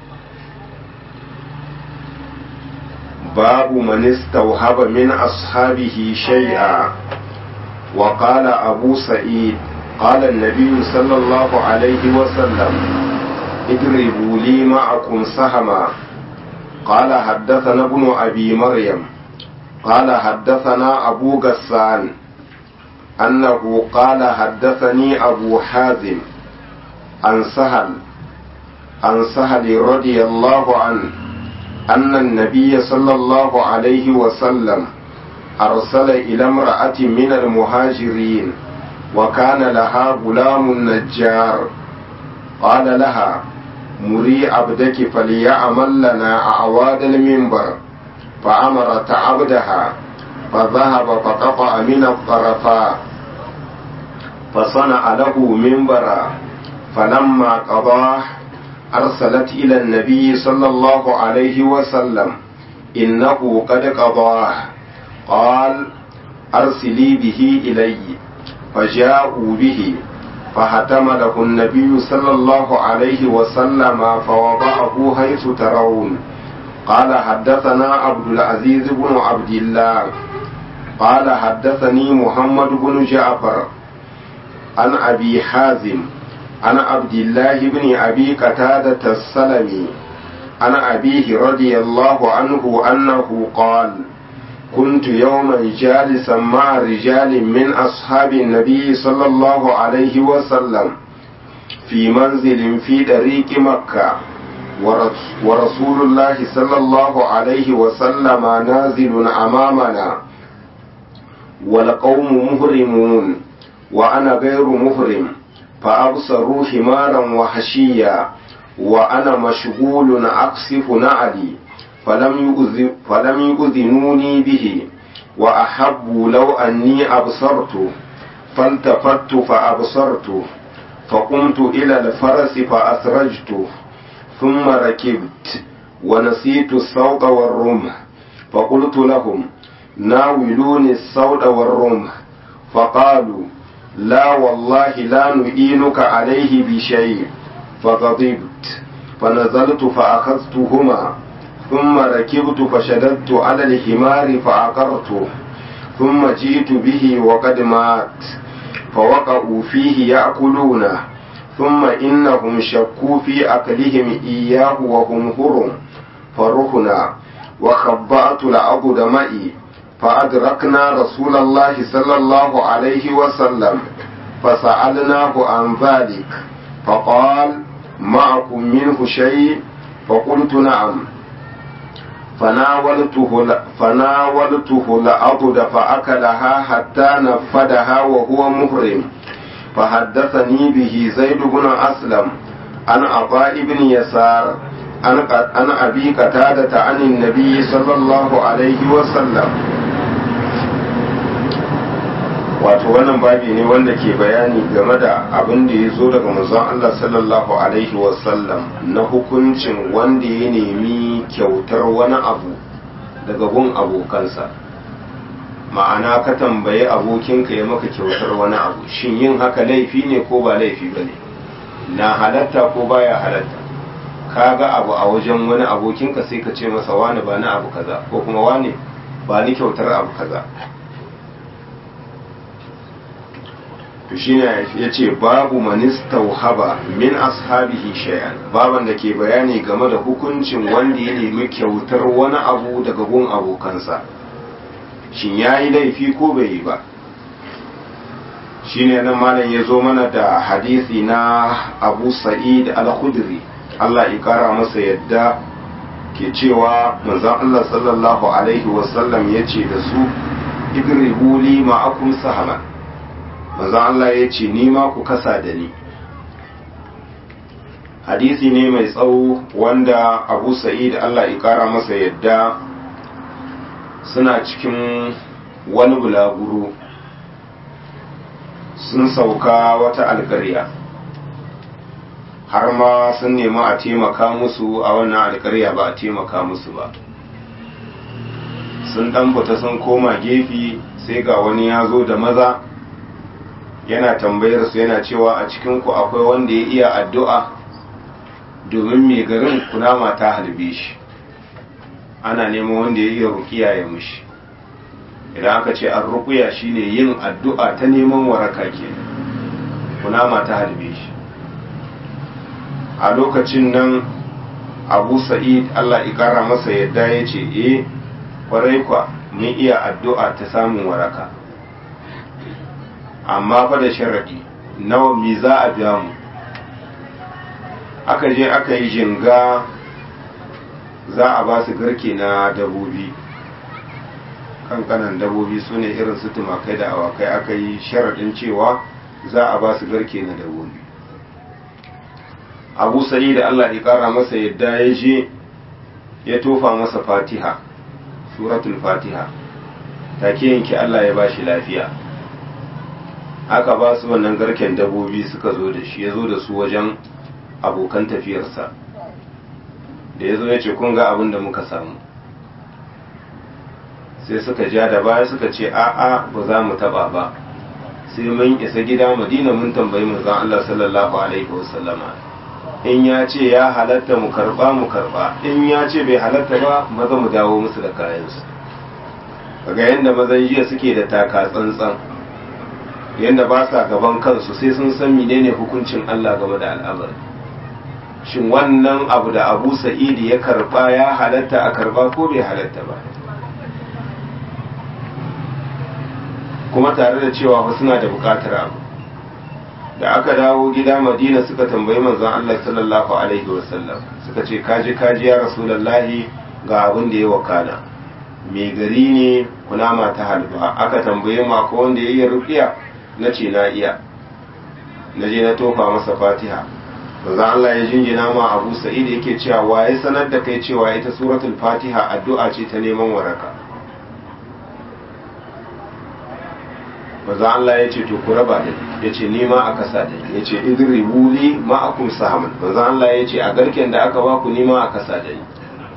Speaker 1: babu man istawhaba min ashabihi shay'a wa qala abu sa'id qala an-nabiy sallallahu alaihi wa sallam idribu li ma'akum sahama قال حدثنا ابن أبي مريم قال حدثنا أبو غسان أنه قال حدثني أبو حازم عن سهل عن سهل رضي الله عنه أن النبي صلى الله عليه وسلم أرسل إلى امرأة من المهاجرين وكان لها غلام نجار قال لها مري عبدك فليعمل لنا أعواد المنبر فأمرت عبدها فذهب فقطع من الطرفاء فصنع له منبرا فلما قضاه أرسلت إلى النبي صلى الله عليه وسلم إنه قد قضاه قال أرسلي به إلي فجاءوا به فحتمله النبي صلى الله عليه وسلم فوضعه حيث ترون قال حدثنا عبد العزيز بن عبد الله قال حدثني محمد بن جعفر عن أبي حازم عن عبد الله بن أبي قتادة السلمي عن أبيه رضي الله عنه أنه قال كنت يوما جالسا مع رجال من أصحاب النبي صلى الله عليه وسلم في منزل في طريق مكة ورسول الله صلى الله عليه وسلم نازل أمامنا والقوم مهرمون وأنا غير مهرم فأبصروا حمارا وحشيا وأنا مشغول أقصف نعلي فلم, يؤذ فلم يؤذنوني به وأحبوا لو أني أبصرت فالتفت فأبصرت فقمت إلى الفرس فأسرجت ثم ركبت ونسيت الصوت والرمح فقلت لهم ناولوني الصوت والرمح فقالوا لا والله لا نعينك عليه بشيء فغضبت فنزلت فأخذتهما ثم ركبت فشددت على الحمار فعقرته ثم جئت به وقد مات فوقعوا فيه يأكلونه ثم إنهم شكوا في أكلهم إياه وهم هرم فرحنا وخبأت العبد معي فأدركنا رسول الله صلى الله عليه وسلم فسألناه عن ذلك فقال معكم منه شيء فقلت نعم فناولته فناولته العبد فأكلها حتى نفدها وهو محرم فحدثني به زيد بن أسلم عن عطاء بن يسار عن أبي قتادة عن النبي صلى الله عليه وسلم wato wannan babi ne wanda ke bayani game da abin da ya zo daga manzon Allah sallallahu alaihi wasallam na hukuncin wanda ya nemi kyautar wani abu daga gun abokansa ma'ana ka tambayi abokinka ya maka kyautar wani abu shin yin haka laifi ne ko ba laifi ba ne na halatta ko baya halatta ka ga abu a wajen wani abokinka sai ka ce masa wani ba na abu kaza ko kuma wani ba ni kyautar abu kaza to shine ya ce babu manistauhaba min ashabihi shay'an baban da ke bayani game da hukuncin wanda ya nemi kyautar wani abu daga gun abokansa shin ya yi laifi ko bai yi ba shine nan malam ya zo mana da hadisi na abu sa'id al-khudri Allah ya kara masa yadda ke cewa manzon Allah sallallahu alaihi wasallam ya ce da su idribu li ma'akum sahaman manzon Allah ya ce ni ma ku kasa da ni hadisi ne mai tsawo wanda abu sa'id Allah ya kara masa yadda suna cikin wani bulaguro sun sauka wata alƙarya har ma sun nemi a taimaka musu a wannan alƙarya ba a taimaka musu ba sun ɗan fita sun koma gefe sai ga wani ya zo da maza yana tambayar su yana cewa a cikinku akwai wanda ya iya addu'a domin mai garin kunama ta halbe shi ana neman wanda ya iya rukiya ya mushi idan aka ce an rukuya shine yin addu'a ta neman waraka ke kunama ta halbe shi a lokacin nan abu sa'id allah ikara masa yadda ya ce e kwarai kwa mun iya addu'a ta samun waraka amma fa da sharaɗi nawa mi za a biya mu aka je aka yi jinga za a ba su garke na dabobi kankanan dabobi su ne irin su tumakai da awakai aka yi sharaɗin cewa za a ba su garke na dabobi abu sa'i da allah ya ƙara masa yadda ya je ya tofa masa fatiha suratul fatiha take yanki allah ya ba shi lafiya aka ba su wannan garken dabobi suka zo da shi ya zo da su wajen abokan tafiyarsa da ya zo ya ce kun ga abin da muka samu sai suka ja da baya suka ce a'a ba za mu taba ba sai mun isa gida madina mun tambayi manzon Allah sallallahu alaihi wasallama in ya ce ya halatta mu karba mu karba in ya ce bai halatta ba maza mu dawo musu da kayansu kaga yanda mazan jiya suke da taka tsantsan yanda ba sa gaban kansu sai sun san menene hukuncin Allah game da al'amari shin wannan abu da abu sa'idi ya karba ya halatta a karba ko bai halatta ba kuma tare da cewa fa suna da bukatar abu da aka dawo gida madina suka tambayi manzon Allah sallallahu alaihi wasallam suka ce kaji kaji ya rasulullahi ga abin da ya wakana mai gari ne kunama ta halba aka tambaye ma ko wanda ya yi rufiya na ce na iya na je na tofa masa fatiha manzo Allah ya jinjina ma Abu Sa'id yake cewa waye sanar da kai cewa ita suratul Fatiha addu'a ce ta neman waraka manzo Allah ya ce to ku raba da ya ce ni ma aka sa da ya ce idribu li ma akum sahaman manzo Allah ya ce a garken da aka baku ni ma aka sa da ni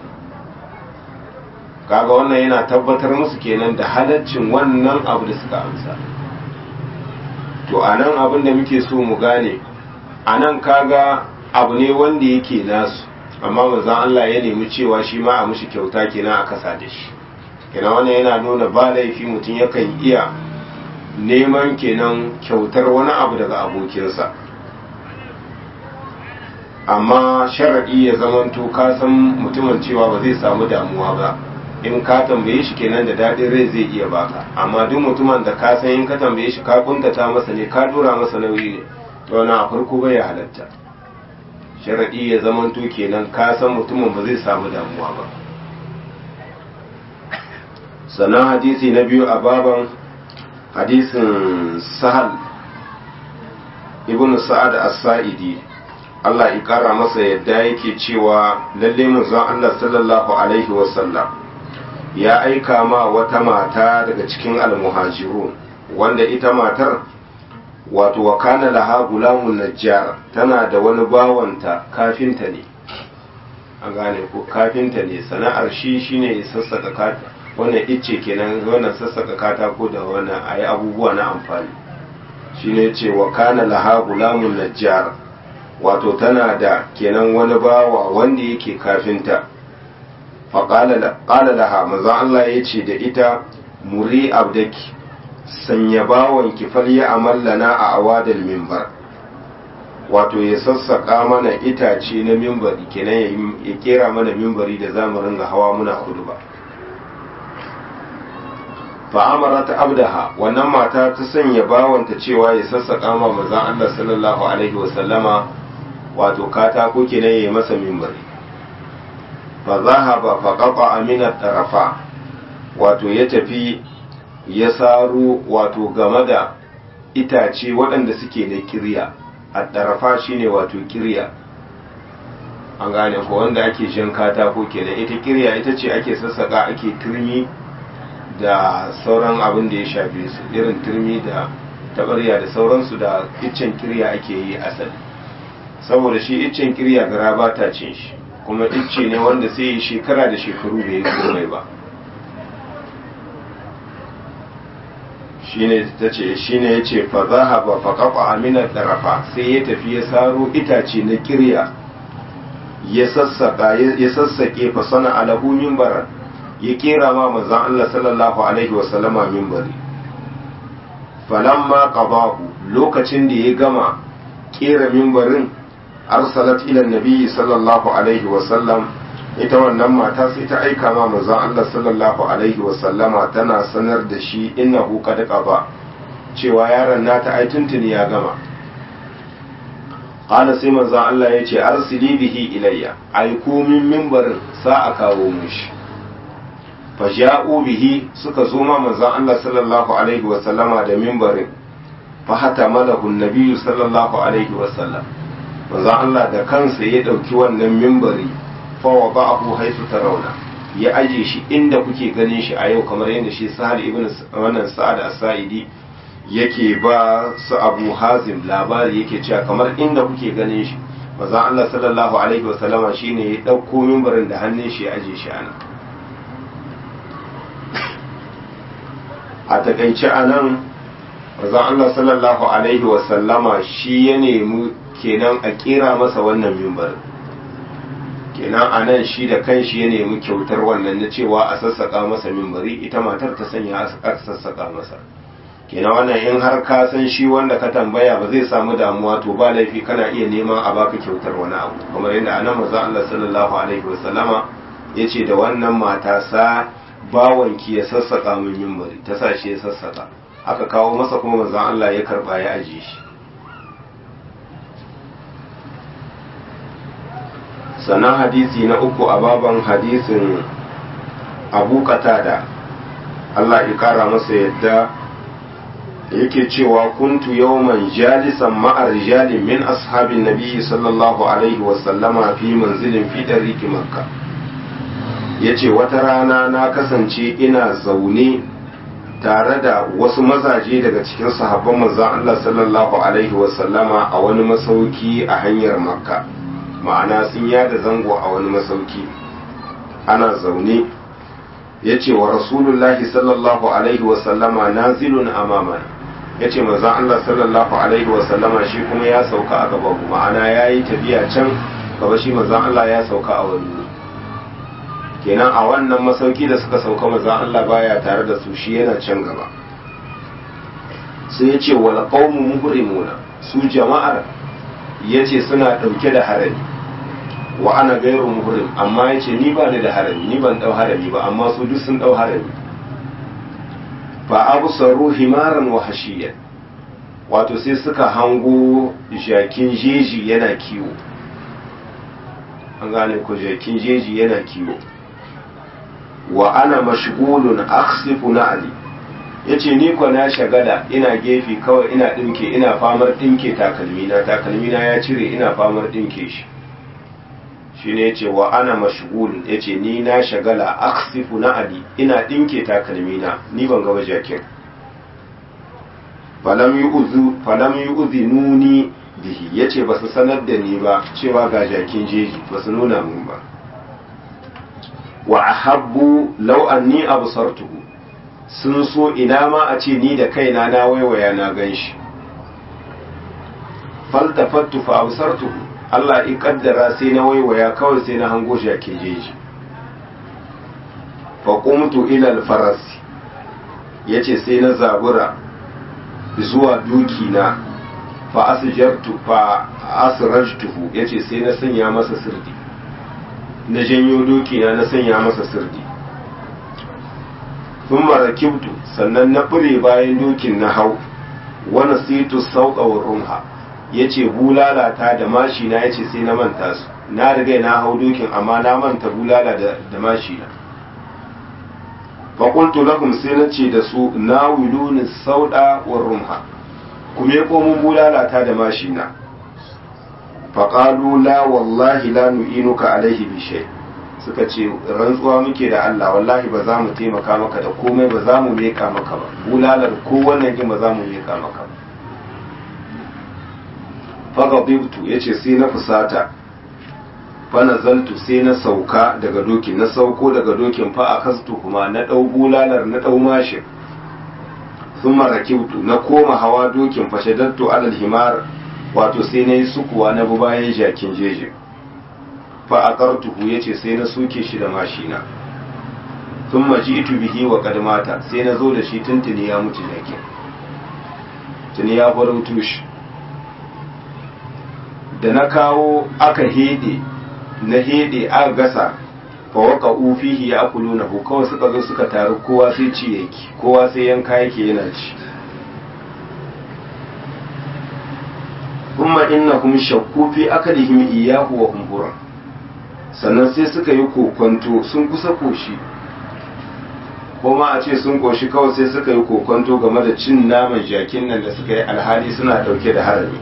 Speaker 1: kaga wannan yana tabbatar musu kenan da halaccin wannan abu da suka amsa to anan abin da muke so mu gane a nan kaga abu ne wanda yake nasu amma manzon Allah ya nemi cewa shi ma a mushi kyauta kenan a kasa da shi kenan wannan yana nuna ba laifi mutum yakan iya neman kenan kyautar wani abu daga abokinsa amma sharaɗi ya zamanto ka san mutumin cewa ba zai samu damuwa ba in ka tambaye shi kenan da daɗin rai zai iya baka amma duk mutumin da ka san in ka tambaye shi ka kuntata masa ne ka dora masa nauyi ne to wani a farko bai ya halatta sharaɗi ya zamanto kenan ka san mutumin ba zai samu damuwa ba sannan hadisi na biyu a baban hadisin sahal ibn sa'ad as-sa'idi Allah ya kara masa yadda yake cewa lalle manzon Allah sallallahu alaihi wasallam ya aika ma wata mata daga cikin almuhajirun wanda ita matar wato wa kana laha gulamun najjar tana da wani bawanta kafinta ne an gane ko kafinta ne sana'ar shi shine ya sassaka kata wannan icce kenan wannan sassaka katako da wannan ayi abubuwa na amfani shine ce wa kana laha gulamun najjar wato tana da kenan wani bawa wanda yake kafinta fa qala qala laha manzo Allah yace da ita muri abdaki sanya bawon ki falya amallana a awadal minbar wato ya sassaka mana itace na mimbari kenan ya kera mana mimbari da zamu ringa hawa muna ba. fa'amarat abdaha wannan mata ta sanya bawanta cewa ya sassaka ma manzon Allah sallallahu alaihi wasallama wato katako kenan yayi masa mimbari fa zahaba fa qata min tarafa wato ya tafi ya saro wato game da itace waɗanda suke da kirya addarafa shine wato kirya an gane ko wanda ake jan katako kenan ita kirya ita ce ake sassaka ake turmi da sauran abin da ya shafe su irin turmi da tabarya da sauransu da iccen kirya ake yi asali saboda shi iccen kirya gara ba ta cin shi kuma icce ne wanda sai yi shekara da shekaru bai yi komai ba shine ta ce shine ya ce fa zahaba fa qafa amina darafa sai ya tafi ya saro itace na kirya ya sassaka ya sassake fa sana alahu minbaran ya kera ma manzon Allah sallallahu alaihi wa sallama minbari falamma qadahu lokacin da ya gama kera minbarin arsalat ila nabi sallallahu alaihi wa sallam ita wannan mata sai ta aika ma manzon Allah sallallahu alaihi wa sallama tana sanar da shi innahu qad qaba cewa yaron nata ai tuntuni ya gama qala sai manzon Allah ya ce arsili bihi ilayya ai min minbarin sa a kawo mushi faja'u bihi suka zo ma manzon Allah sallallahu alaihi wa sallama da minbarin fa hata malahu nabiyyu sallallahu alaihi wa sallam manzon Allah da kansa ya dauki wannan minbari fa wada'ahu haythu tarawna ya aje shi inda kuke ganin shi a yau kamar yadda shi Sahal ibn wannan Sa'ad as-Sa'idi yake ba su Abu Hazim labari yake cewa kamar inda kuke ganin shi manzon Allah sallallahu alaihi wa sallama shine ya dauko minbarin da hannun shi ya aje shi anan a takaice a nan mazan Allah sallallahu Alaihi wasallama shi ya nemi kenan a kera masa wannan mimbar kenan a nan shi da kanshi ya nemi kyautar wannan na cewa a sassaka masa mimbari ita matar ta sanya a sassaka masa kenan wannan in har ka san shi wanda ka tambaya ba zai samu damuwa to ba laifi kana iya neman a baka kyautar wani abu kamar yadda anan mazan Allah sallallahu Alaihi wasallama ya ce da wannan mata sa bawanki ya sassaka min mimbari ta sa shi ya sassaka aka kawo masa kuma manzon Allah ya karba ya aje shi sannan hadisi na uku a baban hadisin abu da Allah ya kara masa yadda yake cewa kuntu yawman jalisan ma'ar rijalin min ashabin nabiyyi sallallahu alaihi wasallama fi manzilin fi dariki makka ya ce wata rana na kasance ina zaune tare da wasu mazaje daga cikin sahabban manzan Allah sallallahu Alaihi wasallama a wani masauki a hanyar makka ma'ana sun yada zango a wani masauki ana zaune ya ce wa rasulullahi sallallahu Alaihi wasallama nazilun amamana ya ce manzan Allah sallallahu Alaihi wasallama shi kuma ya sauka a gaba ma'ana ya yi tafiya can gaba shi manzan Allah ya sauka a wani kenan a wannan masauki da suka sauka manzon Allah baya tare da su shi yana can gaba sai ya ce wal qaumu muhrimuna su jama'ar yace suna dauke da harami wa ana gairu muhrim amma yace ni ba ni da harami ni ban dau harami ba amma su duk sun dau harami fa absaru himaran wa hashiyan wato sai suka hango jakin jeji yana kiwo an gane ko jakin jeji yana kiwo wa ana mashgulun akhsifu na'li yace ni ko na shagala ina gefe kawai ina dinke ina famar dinke takalmina takalmina ya cire ina famar dinke shi shine yace wa ana mashgulun yace ni na shagala akhsifu na'li ina dinke takalmina ni ban ga jakin falam yu'zu falam yu'zinuni bihi yace basu sanar da ni ba cewa ga jakin jeji basu nuna mun ba wa ahabbu law anni absartuhu sun so ina ma a ce ni da kaina na waiwaya na ganshi faltafattu fa absartuhu Allah in kaddara sai na waiwaya kawai sai na hango shi a kejeji fa qumtu ila al-faras yace sai na zabura zuwa duki na fa asjartu fa asrajtuhu yace sai na sanya masa sirdi na janyo doki na na sanya masa sirdi thumma rakibtu sannan na fure bayan dokin na hau wa nasitu sauqa wa rumha yace bulalata da mashi na yace sai na manta su na riga na hau dokin amma na manta bulala da, da mashi na faƙultu lahum sai na ce da su na wiluni sauɗa wa rumha kuma ya komun bulalata da mashina faƙalu la wallahi la nu'inuka alaihi bi shay suka ce rantsuwa muke da Allah wallahi ba za mu taimaka maka da komai ba za mu meka maka ba bulalar ko wannan kin ba za mu meka maka ba faghadibtu yace sai na fusata fanazaltu sai na sauka daga dokin na sauko daga dokin fa a kastu kuma na ɗau bulalar na ɗau mashin sun marakibtu na koma hawa dokin fashadattu alal himar wato sai na yi sukuwa na bi bayan jakin jeji fa a kartuhu ya ce sai na suke shi da mashina sun maji itu bihi wa kadmata sai na zo da shi tuntuni ya mutu jakin tuni ya farautu shi da na kawo aka hede na hede a gasa fawaka ufihi ya akulu na kawai suka zo suka taru kowa sai ci yake kowa sai yanka yake yana ci kuma innahum shakku fi akalihim iyyahu wa hum sannan sai suka yi kokonto sun kusa koshi kuma a ce sun koshi kawai sai suka yi kokonto game da cin naman jakin nan da suka yi alhali suna dauke da harami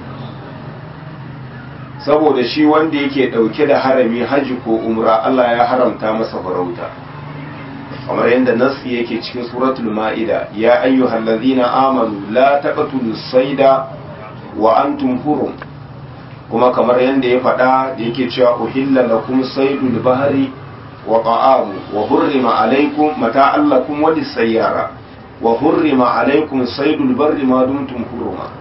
Speaker 1: saboda shi wanda yake dauke da harami haji ko umra Allah ya haramta masa farauta kamar yadda nasi yake cikin suratul ma'ida ya ayyuhal ladhina amanu la taqtulus sayda wa antum hurum kuma kamar yadda ya faɗa da yake cewa uhilla lakum saydul bahri wa ta'amu wa hurrima alaykum mata'an lakum wa lis-sayyara wa hurrima alaykum saydul barri ma dumtum huruma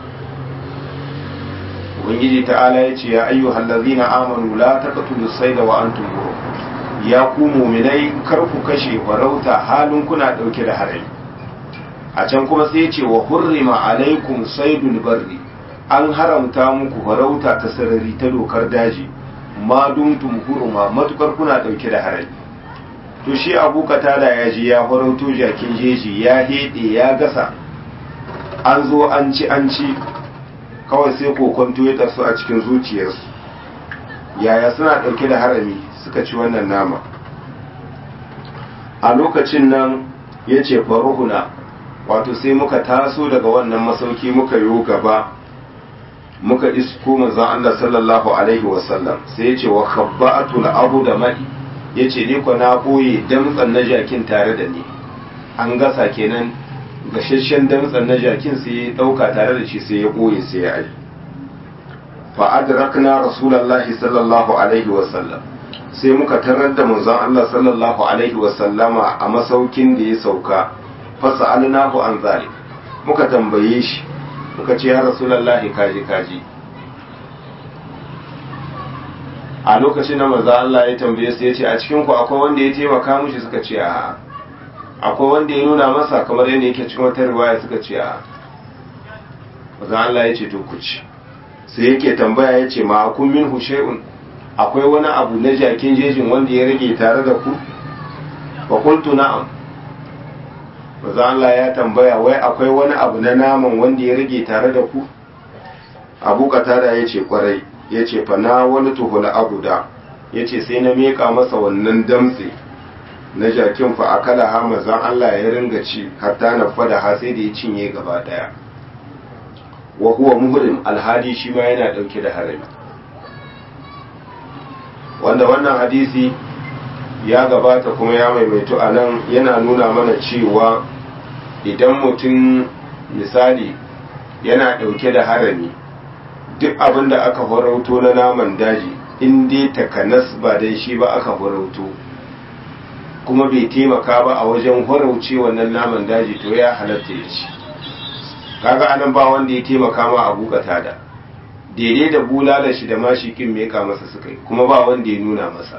Speaker 1: ubangiji ta'ala ya ce ya ayyuhal ladzina amanu la taqtulu sayda wa antum hurum ya ku mu'minai kar ku kashe farauta halin kuna dauke da harami a can kuma sai ya ce wa hurrima alaikum saydul barri an haramta muku farauta ta sarari ta dokar daji ma dumtum huruma matukar kuna dauke da harami to shi abu katada ya ji ya farauto jakin jeji ya hede ya gasa an zo an ci an ci kawai sai kokonto ya tasu a cikin zuciyarsu yaya suna ɗauke da harami suka ci wannan nama a lokacin nan ya ce faruhuna wato sai muka taso daga wannan masauki muka yi gaba muka isko manzon Allah sallallahu alaihi wasallam sai ya ce wa khabba'atul abu da mai ya ce ni na boye damtsan na jakin tare da ni an gasa kenan gashashen damtsan na jakin sai ya dauka tare da shi sai ya boye sai ya aji fa adrakna rasulullahi sallallahu alaihi wasallam sai muka tarar da manzon Allah sallallahu alaihi wasallama a masaukin da ya sauka fa sa'alnahu an zalik muka tambaye shi muka ce ya rasulullahi kaji kaji a lokacin da manzon Allah ya tambaye su ya ce a cikin ku akwai wanda ya taimaka mushi suka ce a akwai wanda ya nuna masa kamar yadda yake cikin wata riwaya suka ce a manzon Allah ya ce to ku ci sai yake tambaya ya ce ma kun min hushe'un akwai wani abu na jakin jejin wanda ya rage tare da ku fa qultu na'am manzo Allah ya tambaya wai akwai wani abu na naman wanda ya rage tare da ku Abu Qatada yace kwarai yace fa na wani tuhul abuda yace sai na meka masa wannan damtse na jakin fa akala ha manzon Allah ya ringa ci hatta na fada ha sai da ya cinye gaba daya wa huwa muhrim alhadi shi ma yana dauke da harami wanda wannan hadisi ya gabata kuma ya maimaitu a nan yana nuna mana cewa idan mutum misali yana dauke da harami duk abin da aka farauto na naman daji in dai takanas ba dai shi ba aka farauto kuma bai taimaka ba a wajen horauce wannan naman daji to ya halatta ya ci kaga anan ba wanda ya taimaka ma abu da daidai da bulala shi da mashi kin meka masa suka yi kuma ba wanda ya nuna masa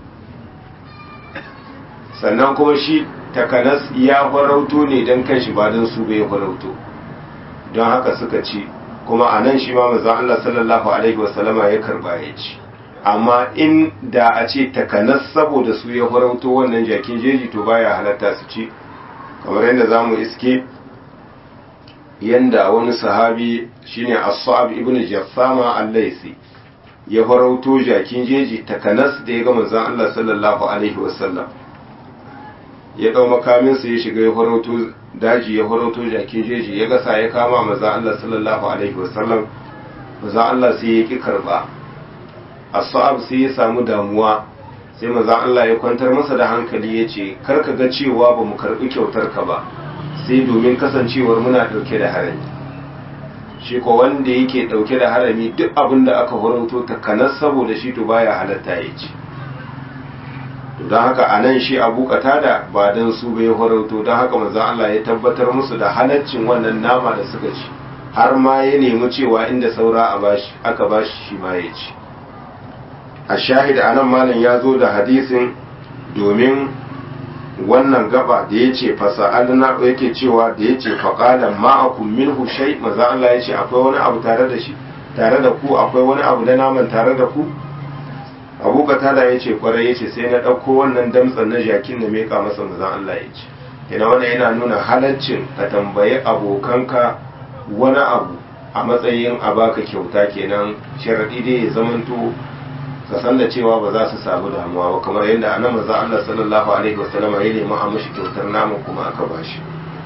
Speaker 1: sannan kuma shi takanas ya farauto ne don kanshi ba don su bai farauto don haka suka ci kuma a nan shi ma mazan Allah sallallahu alaihi wasallama ya karba ya ci amma in da a ce takanas saboda su ya farauto wannan jakin jeji to baya halatta su ci kamar yadda za mu iske yanda wani sahabi shine as-sa'ab ibn jaffama al-laisi ya farauto jakin jeji takanas da ya ga manzon Allah sallallahu alaihi wasallam ya dau makamin sa ya shiga ya farauto daji ya farauto jakin jeji ya gasa ya kama manzon Allah sallallahu alaihi wasallam manzon Allah sai ya ki karba as-sa'ab sai ya samu damuwa sai manzon Allah ya kwantar masa da hankali ya ce kar ka ga cewa ba mu karbi kyautar ka ba sai domin kasancewar muna dauke da harami shi ko wanda yake dauke da harami duk abin da aka horonto ta kanas saboda shi to baya halatta ya ci don haka a nan shi abu da ba don su bai horonto don haka manzon Allah ya tabbatar musu da halaccin wannan nama da suka ci har ma ya nemi cewa inda saura a bashi aka bashi shi ma ya ci a shahid anan malam ya zo da hadisin domin wannan gaba da ya ce fasa'alna yake cewa da ya ce faƙalan ma'akun minhu shai maza Allah ya ce akwai wani abu tare da shi tare da ku akwai wani abu da naman tare da ku abu tada ya ce kwarai ya ce sai na ɗauko wannan damtsan na jakin da meka masa maza Allah ya ce ina wannan yana nuna halaccin ka tambayi abokanka wani abu a matsayin a baka kyauta kenan sharaɗi dai ya zamanto ka san da cewa ba za su samu damuwa ba kamar yadda anan maza Allah sallallahu alaihi wasallam ya nemi a mashi kyautar naman kuma aka bashi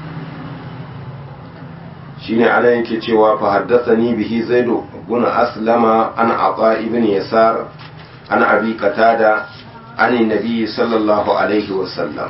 Speaker 1: shine ana yake cewa fa haddathani bihi zaidu ibn aslama an ata ibn yasar an abi qatada an nabi sallallahu alaihi wasallam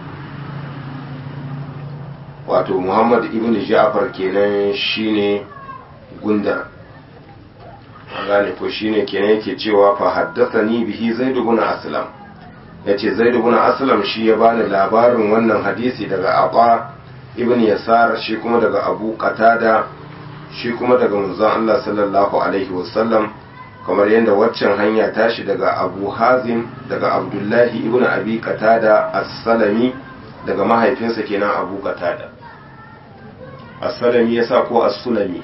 Speaker 1: wato muhammad ibn ja'far kenan shine gundar an gane ko shine kenan yake cewa fa haddathani bihi zaid ibn aslam yace zaid ibn aslam shi ya bani labarin wannan hadisi daga aba ibn yasar shi kuma daga abu qatada shi kuma daga manzon Allah sallallahu alaihi wasallam kamar yadda waccan hanya tashi daga abu hazim daga abdullahi ibn abi qatada as-salami daga mahaifinsa kenan abu qatada as-salami yasa ko as-sulami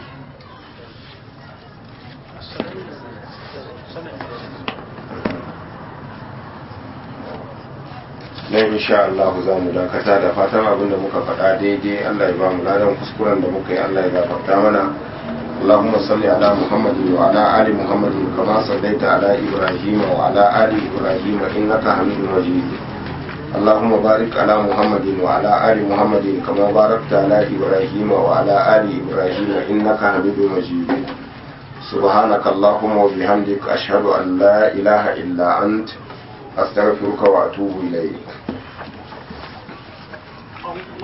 Speaker 1: nan insha Allah za mu dakata da fatan abin da muka faɗa daidai Allah ya ba mu ladan kuskuren da muka yi Allah ya gafarta mana اللهم صل على محمد وعلى آل محمد كما صليت على إبراهيم وعلى آل إبراهيم إنك حميد مجيد اللهم بارك على محمد وعلى آل محمد كما باركت على إبراهيم وعلى آل إبراهيم إنك حميد مجيد سبحانك اللهم وبحمدك أشهد أن لا إله إلا أنت أستغفرك وأتوب إليك